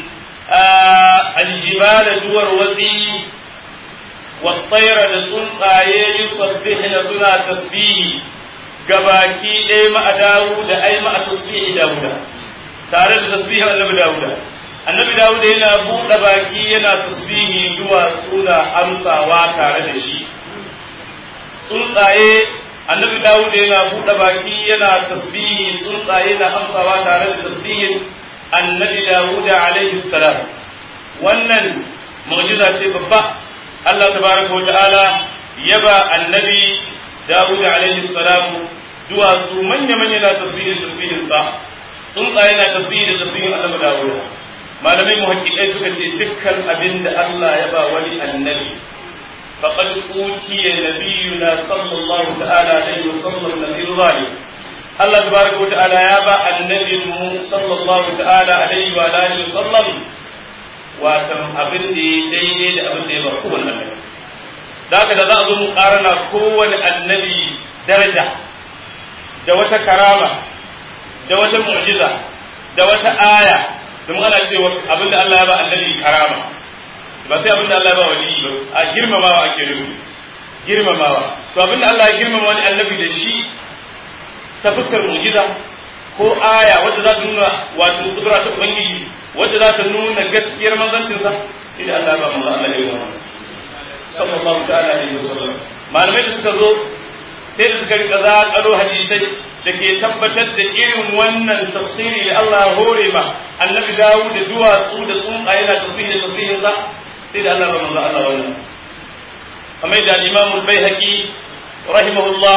al-jibala duwar wasi wat-tayr da tsuntsaye yusabbihna suna tasbihi gabaki ɗaya ma'a dawud da ai ma'a tasbihi dawuda tare da tasbihin annabi dawuda annabi dawuda yana buɗe baki yana tasbihi duwatsu na amsawa tare da shi tsuntsaye annabi dawuda yana buɗe baki yana tasbihi tsuntsaye na amsawa tare da tasbihin annabi dawuda alaihi salam wannan mu'jiza ce babba Allah tabaraka wa ta'ala yaba annabi dawuda alaihi salam duwatsu manya manya na tasbihin tasbihin sa tsuntsaye na tasbihi da tasbihin annabi dawuda malamai muhaqqiqai suka ce dukkan abin da Allah ya ba wani annabi faqad utiya nabiyuna sallallahu ta'ala alaihi wa sallam nabiyyu zalim Allah tabaraka wa ta'ala ya ba annabi mu sallallahu ta'ala alaihi wa alihi wa sallam wato abin da ya daidai da abin da ya ba kowanne annabi da haka da za a zo mu karana kowane annabi daraja da wata karama da wata mu'jiza da wata aya domin ana cewa abin da Allah ya ba annabi karama ba sai abin da Allah ya ba wali ba a girmamawa ake nufi girmamawa to abin da Allah ya girmama wani annabi da shi ta fuskar mu'jiza ko aya wadda za ta nuna wato kudura ta ubangiji wadda za ta nuna gaskiyar manzancinsa idan Allah ya ba manzo Allah ya yi sallallahu ta'ala alaihi wasallam malamai da suka zo sai da suka rika zaƙalo hadisai da ke tabbatar da irin wannan tafsiri da Allah ya hore ma annabi dawo da duwatsu da tsuntsaye na tafsiri da tafsirin sa sai da Allah manzo Allah wannan kamar da Imam al-Baihaqi rahimahullah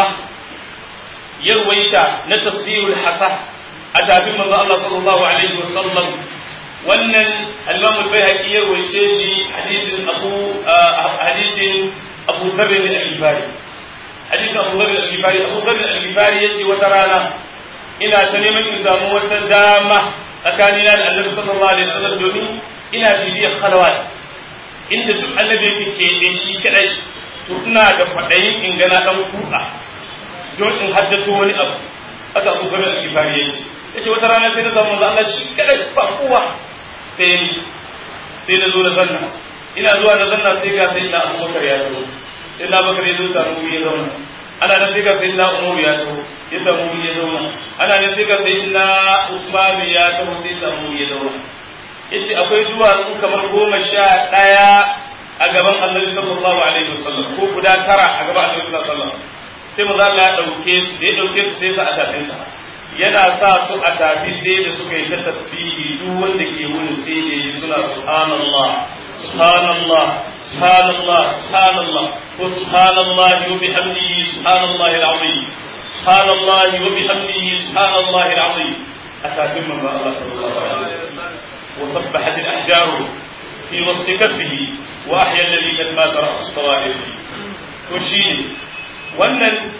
ya ruwaita na tafsirul hasa a tafin manzo Allah sallallahu alaihi wasallam wannan al-Imam al-Baihaqi ya ruwaice shi hadisin Abu hadisin Abu Dharr al-Ghifari hadisin Abu Dharr al-Ghifari Abu Dharr al-Ghifari yace wata rana ina ta neman in samu wata dama tsakanina da Annabi sallallahu alaihi wasallam domin ina bibiyar khalawat inda duk Annabi yake keɓe shi kadai to ina da kwaɗayin in gana dan kuka don in haddato wani abu aka Abu Dharr al-Ghifari yace yace wata rana sai na samu manzo Allah shi kadai ba kowa sai ni sai na zo na zanna ina zuwa na zanna sai ga sai na Abubakar ya zo sai na Bakar ya zo samu wuri ya zauna ana nan sai ga sai na Umar ya zo ya samu wuri ya zauna ana nan sai ga sai na Usman ya zo sai samu wuri ya zauna yace akwai duwatsu kamar goma sha ɗaya a gaban Annabi sallallahu alaihi wasallam ko guda tara a gaban Annabi sallallahu alaihi wasallam sai mu Allah ya dauke su da ya dauke su sai sa a tafin sa yana sa su a tafi sai da suka yi ta tasbihi duk wanda ke wurin sai da yi suna subhanallah subhanallah subhanallah subhanallah ko subhanallah wa bihamdihi subhanallah al-azim subhanallah wa bihamdihi subhanallah al-azim a tafin manzo Allah sallallahu alaihi wasallam وسبحت الأحجار في وسط كفه وأحيا الذي قد مات رأس الصوائب وشيني وأن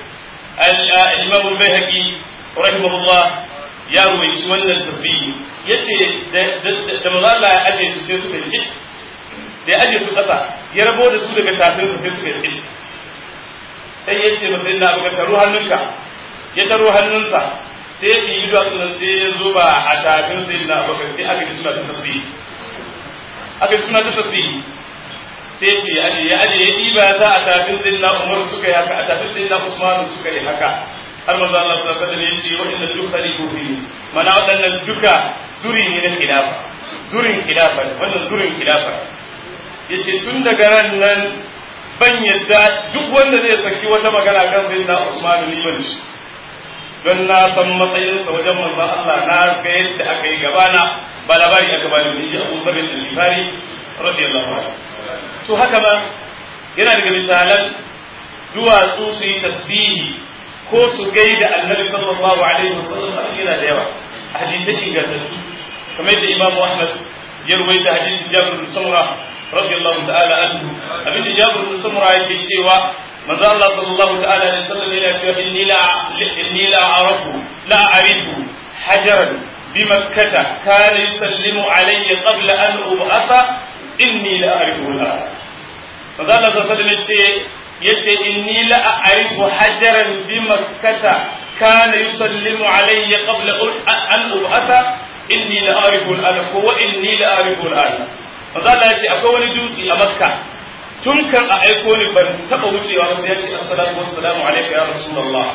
الإمام البيهقي rahimahullah ya ruwaici wannan tasbihi yace da maza Allah ya aje su sai suka ji da ya aje su kasa ya rabo da su daga tafin su sai suka ji sai ya ce masa ina baka taro hannunka ya taro hannunsa sai ya yi duwatsu nan sai ya zuba a tafin sai na baka sai aka ji suna ta tasbihi aka ji suna ta tasbihi sai ya aje ya aje ya ɗiba ya sa a tafin sai na Umar suka yi haka a tafin sai na Usman suka yi haka har manzo Allah sallallahu alaihi wasallam yace waɗannan duk khalifu fi mana waɗannan duka zuri ne na khilafa zurin khilafa wannan zurin khilafa yace tun daga ran nan ban yadda duk wanda zai saki wata magana kan sayyidina Usman ni ban shi don na san matsayinsa wajen manzo Allah na ga yadda aka yi gabana ba labari aka bani da shi Abu Dharr al-Ghifari radiyallahu anhu to haka ma yana daga misalan duwatsu su yi tasbihi ko su gaida annabi sallallahu alaihi wasallam yana da yawa a hadisai ingantattu kamar yadda Imam Ahmad ya ruwaita hadisin Jabir bin Samura radiyallahu ta'ala anhu abinda Jabir bin Samura yake cewa manzo Allah sallallahu ta'ala alaihi wasallam yana cewa inni la inni la a'rafu la a'rifu hajaran bi makkah kana yusallimu alayya qabla an ub'atha inni la a'rifu al manzo Allah sallallahu alaihi wasallam yace inni la a'rifu hajaran bi makkah kana yusallimu alayya qabla an ub'atha inni la a'rifu al ko wa inni la a'rifu al manzo Allah yace akwai wani dutse a makka tun kan a aiko ni ban taba wucewa ba sai yace assalamu wassalamu alayka ya rasulullah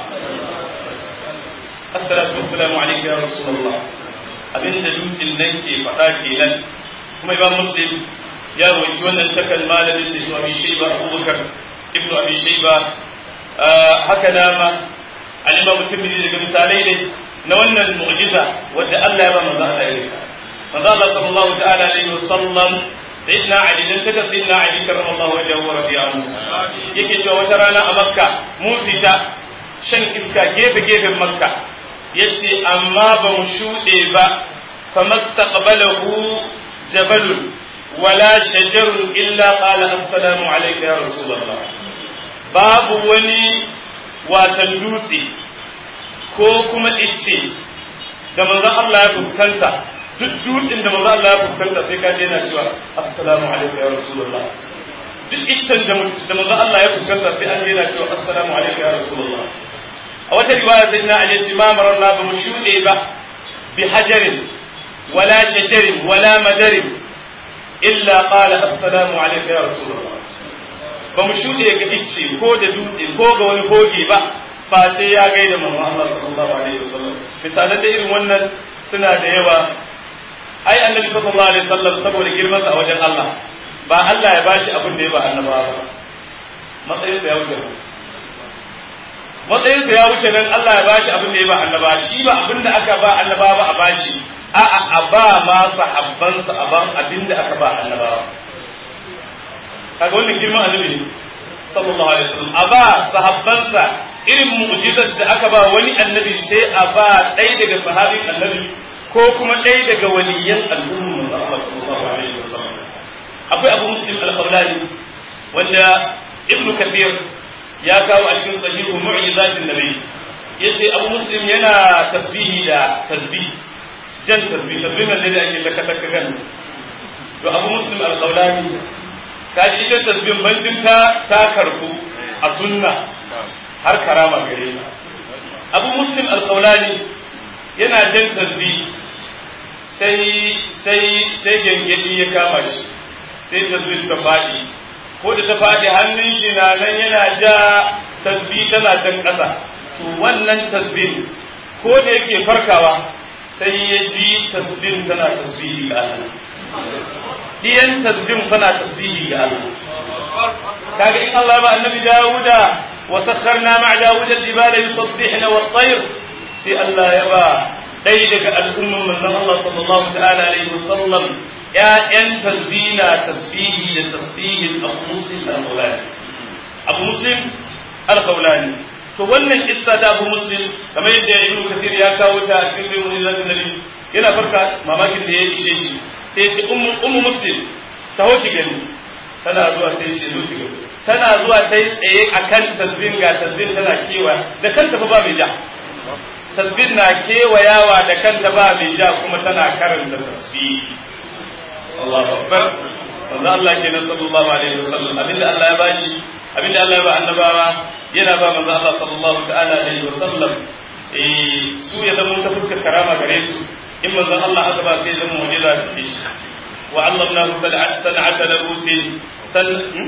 assalamu wassalamu alayka ya rasulullah abinda dutsen nan ke faɗa kenan kuma imam muslim ya rawaito wannan takal malamin da ibnu abi shayba abubakar ibnu abi shayba haka nama al-imam tirmidhi daga misalai ne na wannan mu'jiza wanda Allah ya ba manzo Allah ya rika manzo Allah sallallahu ta'ala alaihi wasallam sayyidina ali dan taka sayyidina ali karramallahu wajhahu wa radiya anhu yake cewa wata rana a makka mun fita shan iska gefe gefen makka yace amma ba mu shuɗe ba famastaqbalahu jabalun wala shajarun illa qala assalamu alayka ya rasulullah babu wani watan dutse ko kuma icce da manzon Allah ya fuskanta duk dutsen da manzon Allah ya fuskanta sai ka je yana cewa assalamu alayka ya rasulullah duk iccen da manzon Allah ya fuskanta sai an je yana cewa assalamu alayka ya rasulullah a wata riwaya sai na aje ce ma mararna ba mu shuɗe ba bi hajarin wala shajarin wala madarin illa qala assalamu alayka ya rasulullah ba mu shuɗe ga icce ko da dutse ko ga wani hoge ba fa sai ya gaida manzon Allah sallallahu alaihi wasallam misalan da irin wannan suna da yawa ai annabi sallallahu alaihi wasallam saboda girman sa a wajen Allah ba Allah ya bashi abin da ya ba annabawa ba matsayin sa ya wuce matsayin sa ya wuce nan Allah ya bashi abin da ya ba annaba shi ba abin da aka ba annaba ba a bashi a'a a ba ma sahabban sa a ban abin da aka ba annabawa kaga wannan girman annabi ne sallallahu alaihi wasallam a ba sahabban sa irin mu'jizar da aka ba wani annabi sai a ba ɗaya daga sahabin annabi ko kuma ɗaya daga waliyan al'umma Allah sallallahu alaihi wasallam akwai abu muslim al-qawlani wanda ibn kathir ya kawo a cikin sahihu mu'jizatin nabi yace abu muslim yana tasbihi da tasbih jan tasbih tasbih nan da ake ta kasa kan to abu muslim al-qawlani kaji ita tasbih bancin ta ta karku a sunna har karama gare ta abu muslim al-qawlani yana jan tasbih sai sai sai gengedi ya kama shi sai tasbih ta faɗi ko da ta faɗi hannun shi na nan yana ja tasbih tana jan ƙasa to wannan tasbih ko da yake farkawa sai ya ji tasbih tana tasbihi ga Allah diyan tasbih tana tasbihi ga Allah kaga in Allah ba annabi Dawuda wa sakharna ma'a Dawuda al-jibala yusabbihna wat-tayr sai Allah ya ba dai daga al'umman manzon Allah sallallahu ta'ala alaihi wasallam ‘ya'yan tasbina tasbihi da tasbihin abu muslim al-kaulani abu muslim al-kaulani to wannan kissa ta abu muslim kamar yadda ibn kathir ya kawo ta a cikin sai mun zan nabi yana farka mamakin da ya ishe shi sai ce ummu ummu muslim ta hoki gani tana zuwa sai ce zo ki gani tana zuwa sai tsaye akan tasbin ga tasbin tana kewa da kanta fa ba mai ja tasbin na kewayawa da kanta ba mai ja kuma tana karanta tasbih Allahu akbar manzo Allah kenan sallallahu alaihi wasallam abinda Allah ya bashi abinda Allah ya ba annabawa yana ba manzo Allah sallallahu ta'ala alaihi wasallam eh su ya zama ta fuskar karama gare su in manzo Allah aka ba sai zama mu'jiza da shi wa allamnahu san'ata labusin san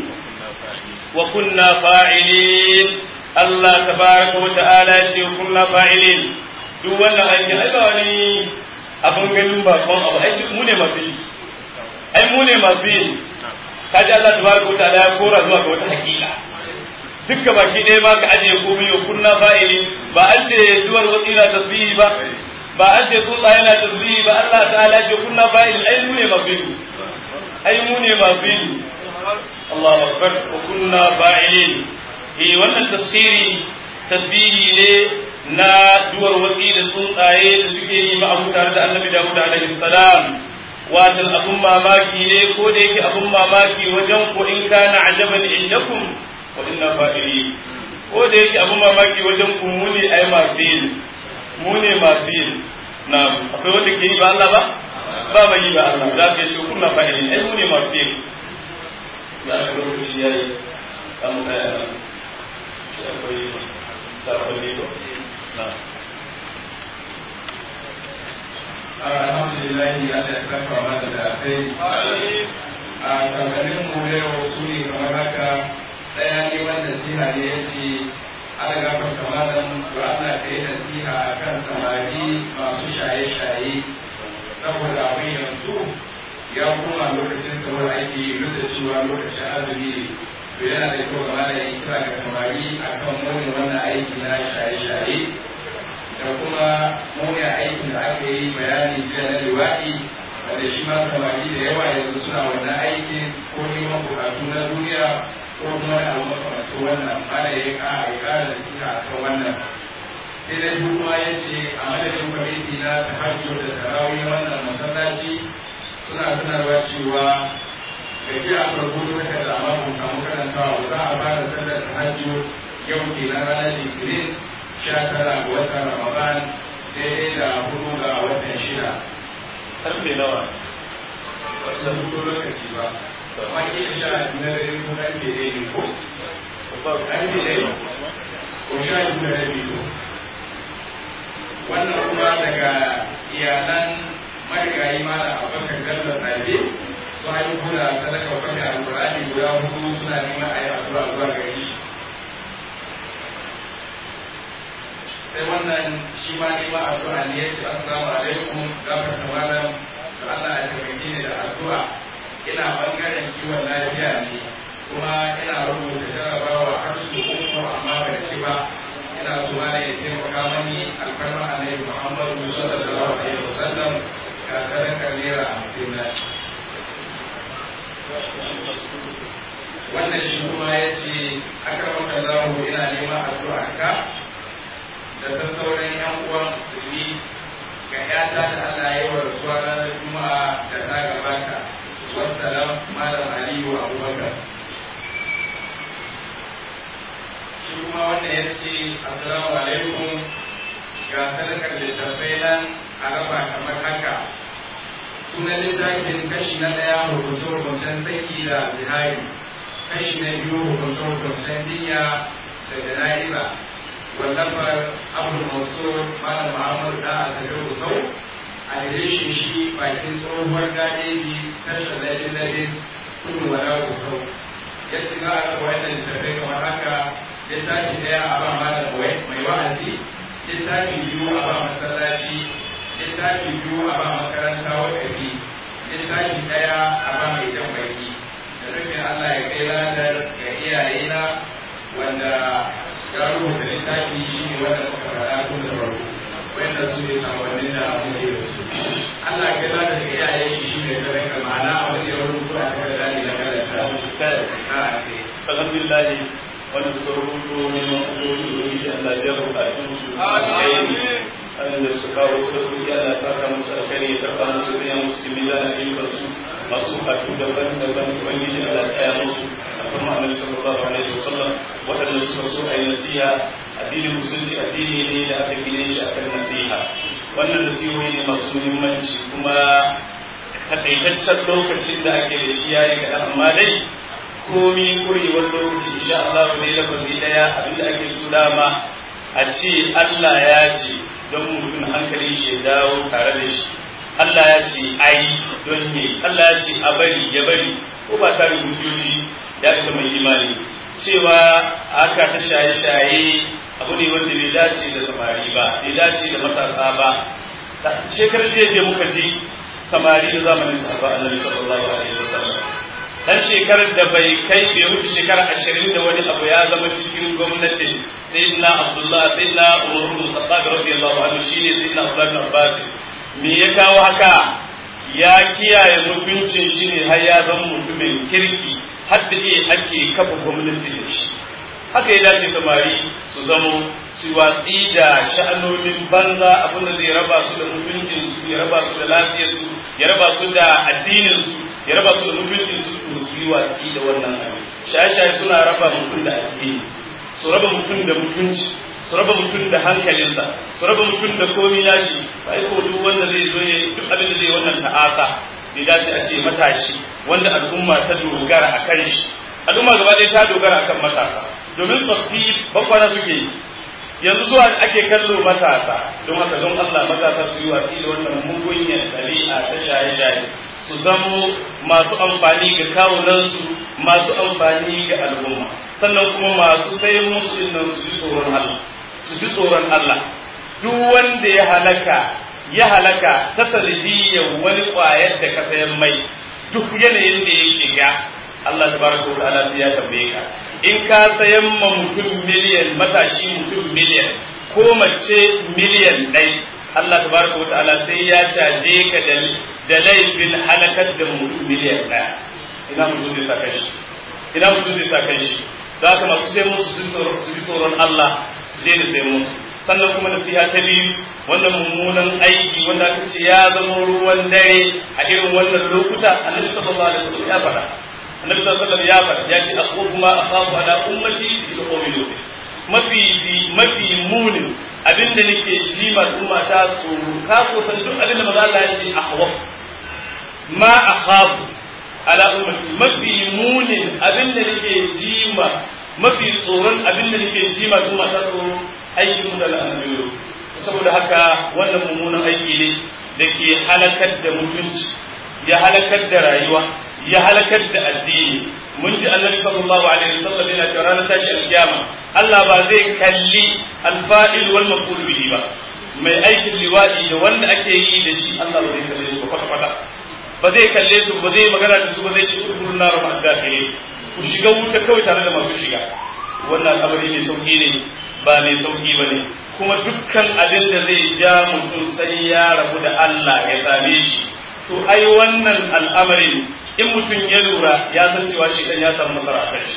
wa kunna fa'ilin Allah tabaraka wa ta'ala ya ce kunna fa'ilin duk wannan aikin ai ba wani abin ganin bakon abu ai mu ne masu yi ai mu ne masu yi kaji Allah tabaraka wa ta'ala ya kora zuwa ga wata hakika dukka baki ɗaya ma ka ajiye komai wa kunna fa'ili ba an ce duwar wasu na tasbihi ba ba an ce tsuntsa yana tasbihi ba Allah ta'ala ce kunna fa'ili ai mu ne masu yi ai mu ne masu yi Allah akbar wa kunna fa'ilin eh wannan tafsiri tasbihi ne na duwar watsi da tsuntsaye da suke yi ma'abu tare da annabi Dawud alaihi salam watan abun mamaki ne ko da yake abun mamaki wajen ku in kana ajaban indakum wa inna fa'ili ko da yake abun mamaki wajen ku mu ne ai masu yin mu ne masu yin na akwai wanda ke yi ba Allah ba ba mai yi ba Allah za ka yi kunna fa'ili ai mu ne masu yin ya aka lokaci yayi an tsaya shi akwai sakonni ba na alhamdulillah ya da saka mana da kai a tsakanin mu yau su ne kamar haka daya ne wanda siha ne ya ce ana gafar kamalan da ana kai nasiha a kan samari masu shaye-shaye saboda abin yanzu ya koma lokacin kamar aiki duk da cewa lokacin azumi to yana da kyau gama da yi kira ga samari a kan muni wannan aiki na shaye-shaye da kuma muni aikin da aka yi bayani jiya na liwaɗi wanda shi ma samari da yawa yanzu suna wannan aikin ko neman bukatu na duniya ko kuma da abu makamantu wannan ana ya ƙara ya ƙara da suka a kan wannan sai dai kuma ya ce a madadin kwamiti na tahajjud da tarawih wannan masallaci suna sanarwa cewa da ji a farko suka da amma kun samu karantawa za a fara sallar tahajjud yau ke na ranar litinin sha tara ga watan ramadan daidai da hudu ga watan shida karfe nawa wasu hudu lokaci ba amma ke sha na dare ko karfe ɗaya ne ko karfe ɗaya ko sha biyu da rabi ko wannan kuma daga iyalan marigayi mala abubakar gallo ɗalibai su haihu da sadaka kwanta alƙur'ani guda hudu suna neman a yi addu'a zuwa gare shi sai wannan shi ma neman addu'a ne ya ce assalamu alaikum gafar da malam da Allah ya taimake ni da addu'a ina bangaren kiwon lafiya ne kuma ina rubuta jarabawa har su uku amma ban ci ba ina so ma ya taimaka mani alfarma alaihi muhammadu sallallahu alaihi wasallam ga sadakar naira hamsin na wannan shi kuma ya ce aka maka zahu ina neman addu'a ka da ta sauran yan uwan musulmi ga yata da Allah ya yi wa rasuwa ranar juma'a da ta gabata wassalam malam aliyu abubakar shi kuma wannan ya ce assalamu alaikum ga sadakar littattafai nan a raba kamar haka sunan littafin kashi na ɗaya hukunce-hukuncen saki da zihari kashi na biyu hukunce-hukuncen dinya da jana'iza wallafar abu masu malam muhammadu da a tafi kusau a direshin shi bakin tsohuwar gadeji tashar lalin lalin kudu wala kusau ya ci za a raba wannan littattafai kamar haka littafi ɗaya a ba malam mai wa'azi littafi biyu a ba masallaci littafi biyu a ba makaranta wakafi littafi ɗaya a ba mai jan baki da nufin Allah ya kai ladar ga iyayena wanda ya rubuta littafi shi ne wanda muka faɗa tun da farko wanda su ne sakonnin da muke da su Allah ya kai ladar ga iyayen shi shi ne tare da ma'ana a wani ya rubuta a kan da na karanta alhamdulillah wanda suka rubuto neman ubangiji da Allah ya bukatun su amin da su kawo sauki Allah saka musu alkhairi ya karba musu sai musu mizanin ayyukan su masu bukatu daban daban ubangiji Allah ya musu a kuma annabi sallallahu alaihi wasallam wadanda suka so a yi nasiha addinin musulunci addini ne da aka gine shi akan nasiha wannan nasihohi ne masu muhimmanci kuma takaitaccen lokacin da ake da shi yayi kaɗan amma dai komi kurewar lokaci insha Allah ne lafazi daya abinda ake so dama a ce Allah ya ce don mutum hankali shi dawo tare da shi Allah ya ce ai don ne Allah ya ce a bari ya bari ko ba tare hujjoji ya ga mai imani cewa haka ta shaye-shaye abu ne wanda bai dace da samari ba bai dace da matasa ba shekarar jiya muka ji samari da zamanin sahaba annabi sallallahu alaihi wasallam dan shekarar da bai kai bai wuce shekara ashirin da wani abu ya zama cikin gwamnati sayyidina abdullah sayyidina umar bin khattab radiyallahu anhu shine sayyidina abdullah bin abbas me ya kawo haka ya kiyaye mutuncin shi ne har ya zama mutumin kirki har da iya ake kafa gwamnati da shi haka ya dace samari su zamo su watsi da sha'anonin banza abinda zai raba su da mutuncin su ya raba su da lafiyar su ya raba su da addinin su ya raba su da mutuncin su su yi watsi da wannan abin shaye-shaye suna raba mutum da addini su raba mutum da mutunci su raba mutum da hankalinsa su raba mutum da komi nashi ba ko duk wanda zai zo ya duk abin da zai wannan ta'asa bai dace a ce matashi wanda al'umma ta dogara a kan shi al'umma gaba ɗaya ta dogara akan matasa domin tsoffi bakwara suke yi yanzu zuwa ake kallo matasa don haka don Allah matasa su yi watsi da wannan mugunyar ɗabi'a ta shaye-shaye su zamo masu amfani ga kawunansu masu amfani ga al'umma sannan kuma masu sai musu nan su ji tsoron Allah su ji tsoron Allah duk wanda ya halaka ya halaka ta sanadiyyar wani ƙwayar da ka sayan mai duk yanayin da ya shiga Allah tabaraka wa ta'ala sai ya tambaye ka in ka sayan ma mutum miliyan matashi mutum miliyan ko mace miliyan ɗai Allah tabaraka wa ta'ala sai ya caje ka da da laifin halakar da mutum miliyan ɗaya ina mutum zai sa kai shi ina mutum zai sa kai shi za ka masu sai musu su ji tsoron Allah su daina sai musu sannan kuma nasiha ta biyu wannan mummunan aiki wanda aka ce ya zama ruwan dare a irin wannan lokuta annabi sallallahu alaihi wasallam ya faɗa annabi sallallahu alaihi wasallam ya faɗa ya ce aqulu ma akhafu ala ummati bil qawmi mafi mafi munin abinda nake ji ma umma ta tsoro ka ko san duk abinda maza Allah ya ce ahwa ma akhafu ala ummati mafi munin abinda nake ji ma mafi tsoron abinda nake ji ma umma ta tsoro aikin da al'amuru saboda haka wannan mummunan aiki ne da ke halakar da mutunci ya halakar da rayuwa ya halakar da addini mun ji annabi sallallahu alaihi wasallam yana cewa ranar tashi alkiyama Allah ba zai kalli alfa'il wal maf'ul bihi ba mai aikin liwadi da wanda ake yi da shi Allah ba zai kalle su kwata kwata ba zai kalle su ba zai magana da su ba zai ci kurkurun na rama dakile ku shiga wuta kawai tare da masu shiga wannan al'amari ne sauki ne ba mai sauki ba ne kuma dukkan abin da zai ja mutum sai ya rabu da Allah ya same shi to ai wannan al'amarin in mutum ya lura ya san cewa shi ya samu nasara a kai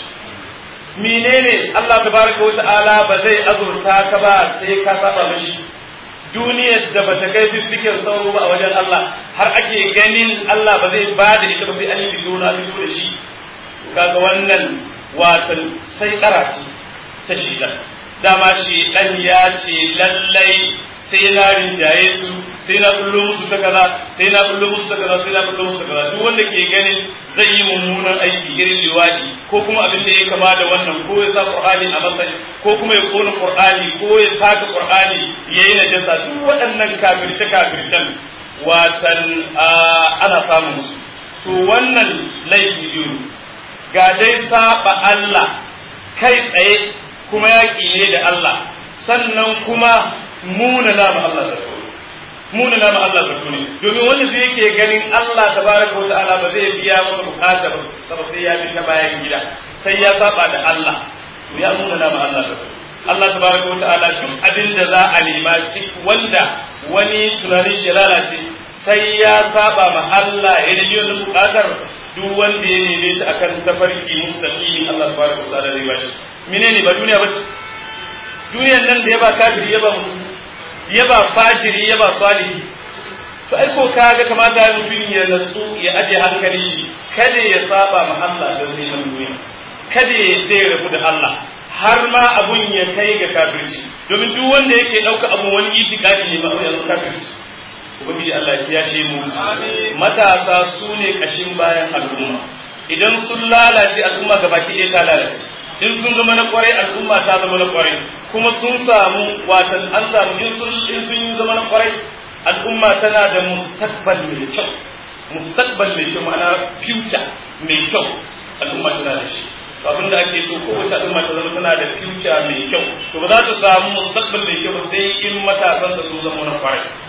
menene Allah tabaraka wa ta'ala ba zai azurta ka ba sai ka saba mishi duniyar da bata kai fiffiken sauro ba a wajen Allah har ake ganin Allah ba zai ba da ita ba sai an yi fito na fito da shi kaga wannan watan sai karatu ta shiga dama shi dan ya ce lallai sai na rinjaye su sai na bullo musu ta kaza sai na bullo musu ta kaza sai na bullo musu ta kaza duk wanda ke ganin zai yi mummunan aiki irin liwadi ko kuma abin da ya kama da wannan ko ya sa qur'ani a matsayi ko kuma ya kona qur'ani ko ya saka qur'ani yayi najasa duk waɗannan kafirce kafircen watan ana samun su to wannan laifi biyu ga dai saba Allah kai tsaye kuma yaƙi ne da Allah sannan kuma muna nama Allah zato muna nama Allah zato ne domin wanda zai yake ganin Allah tabaraka wa ta'ala ba zai biya masa bukata ba saboda sai ya bi ta bayan gida sai ya saba da Allah to ya muna nama Allah zato Allah tabaraka wa ta'ala duk abin da za a nema ci wanda wani tunanin shi lalace sai ya saba ma Allah ya yi wani bukatar duk wanda ya neme ta akan tafarki mustaqimi Allah tabaraka wa ta'ala zai bashi menene ba duniya ba duniyan nan da ya ba kafiri ya ba musulmi ya ba fajiri ya ba salihi to ai ko kaga kamata ya mutum ya natsu ya aje hankali shi kada ya saba ma Allah don neman duniya kada ya dai rabu da Allah har ma abun ya kai ga kafirci domin duk wanda yake dauka abun wani itikadi ne ba ya zama kafirci ubangiji Allah ya kiyashe mu matasa su ne kashin bayan al'umma idan sun lalace al'umma gabaki ɗaya ta lalace in sun zama na kwarai al'umma ta zama na kwarai kuma sun samu watan an samu in sun in sun yi zama na kwarai al'umma tana da mustaqbal mai kyau mustaqbal mai kyau ma'ana future mai kyau al'umma tana da shi to abin da ake so kowace al'umma ta zama tana da future mai kyau to ba za ta samu mustaqbal mai kyau ba sai in matasan da sun zama na kwarai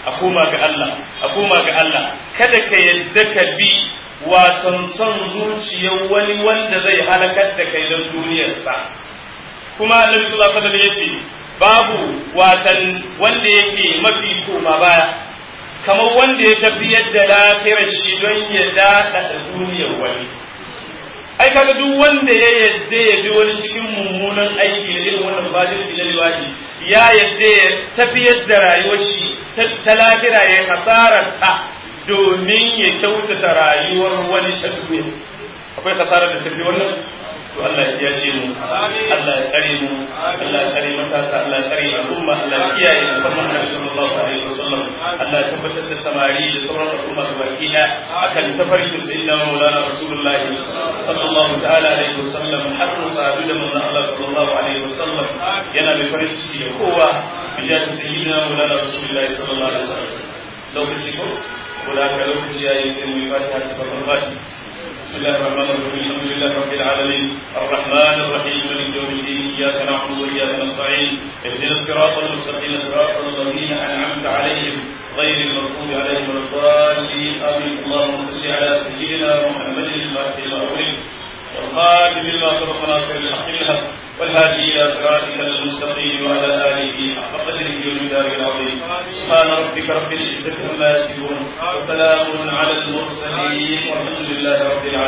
a koma ga Allah a koma ga Allah kada ka yadda ka bi watan son zuciyar wani wanda zai halakar da kai don duniyarsa kuma annabi sallallahu alaihi wasallam yace babu watan wanda yake mafi koma baya kamar wanda ya tafi yadda lafiyar shi don ya daɗa da duniyar wani ai kaga duk wanda ya yadda ya bi wani cikin mummunan aiki da irin wannan fajirci na liwaɗi ya yadda ya tafi yadda rayuwar shi ta lafira ya kasarar ta domin ya kyautata rayuwar wani ta duniya akwai kasarar da tafi wannan to Allah ya kiyashe mu Allah ya tsare mu Allah ya tsare matasa Allah ya tsare al'umma Allah ya kiyaye musamman Annabi sallallahu alaihi wasallam Allah ya tabbatar da samari da sauran al'umma da baki da akan tafarkin sayyidina Maulana Rasulullah sallallahu ta'ala alaihi wasallam har mu sadu da manzon Allah sallallahu alaihi wasallam yana mai farin ciki da kowa bijatin sayyidina Maulana Rasulullah sallallahu alaihi wasallam lokaci ko ko da ka lokaci yayi sai mu yi fatiha da sauran fatiha بسم الله الرحمن الرحيم الحمد لله رب العالمين الرحمن الرحيم مالك يوم الدين اياك نعبد واياك نستعين اهدنا الصراط المستقيم صراط الذين انعمت عليهم غير المغضوب عليهم ولا الضالين امين اللهم صل على سيدنا محمد الفاتح لما اغلق والخاتم لما سبق ناصر الحق بالحق والهادي الى صراطك المستقيم وعلى اله حق قدره ومقداره العظيم سبحان ربك رب العزه عما يصفون وسلام على المرسلين والحمد لله رب العالمين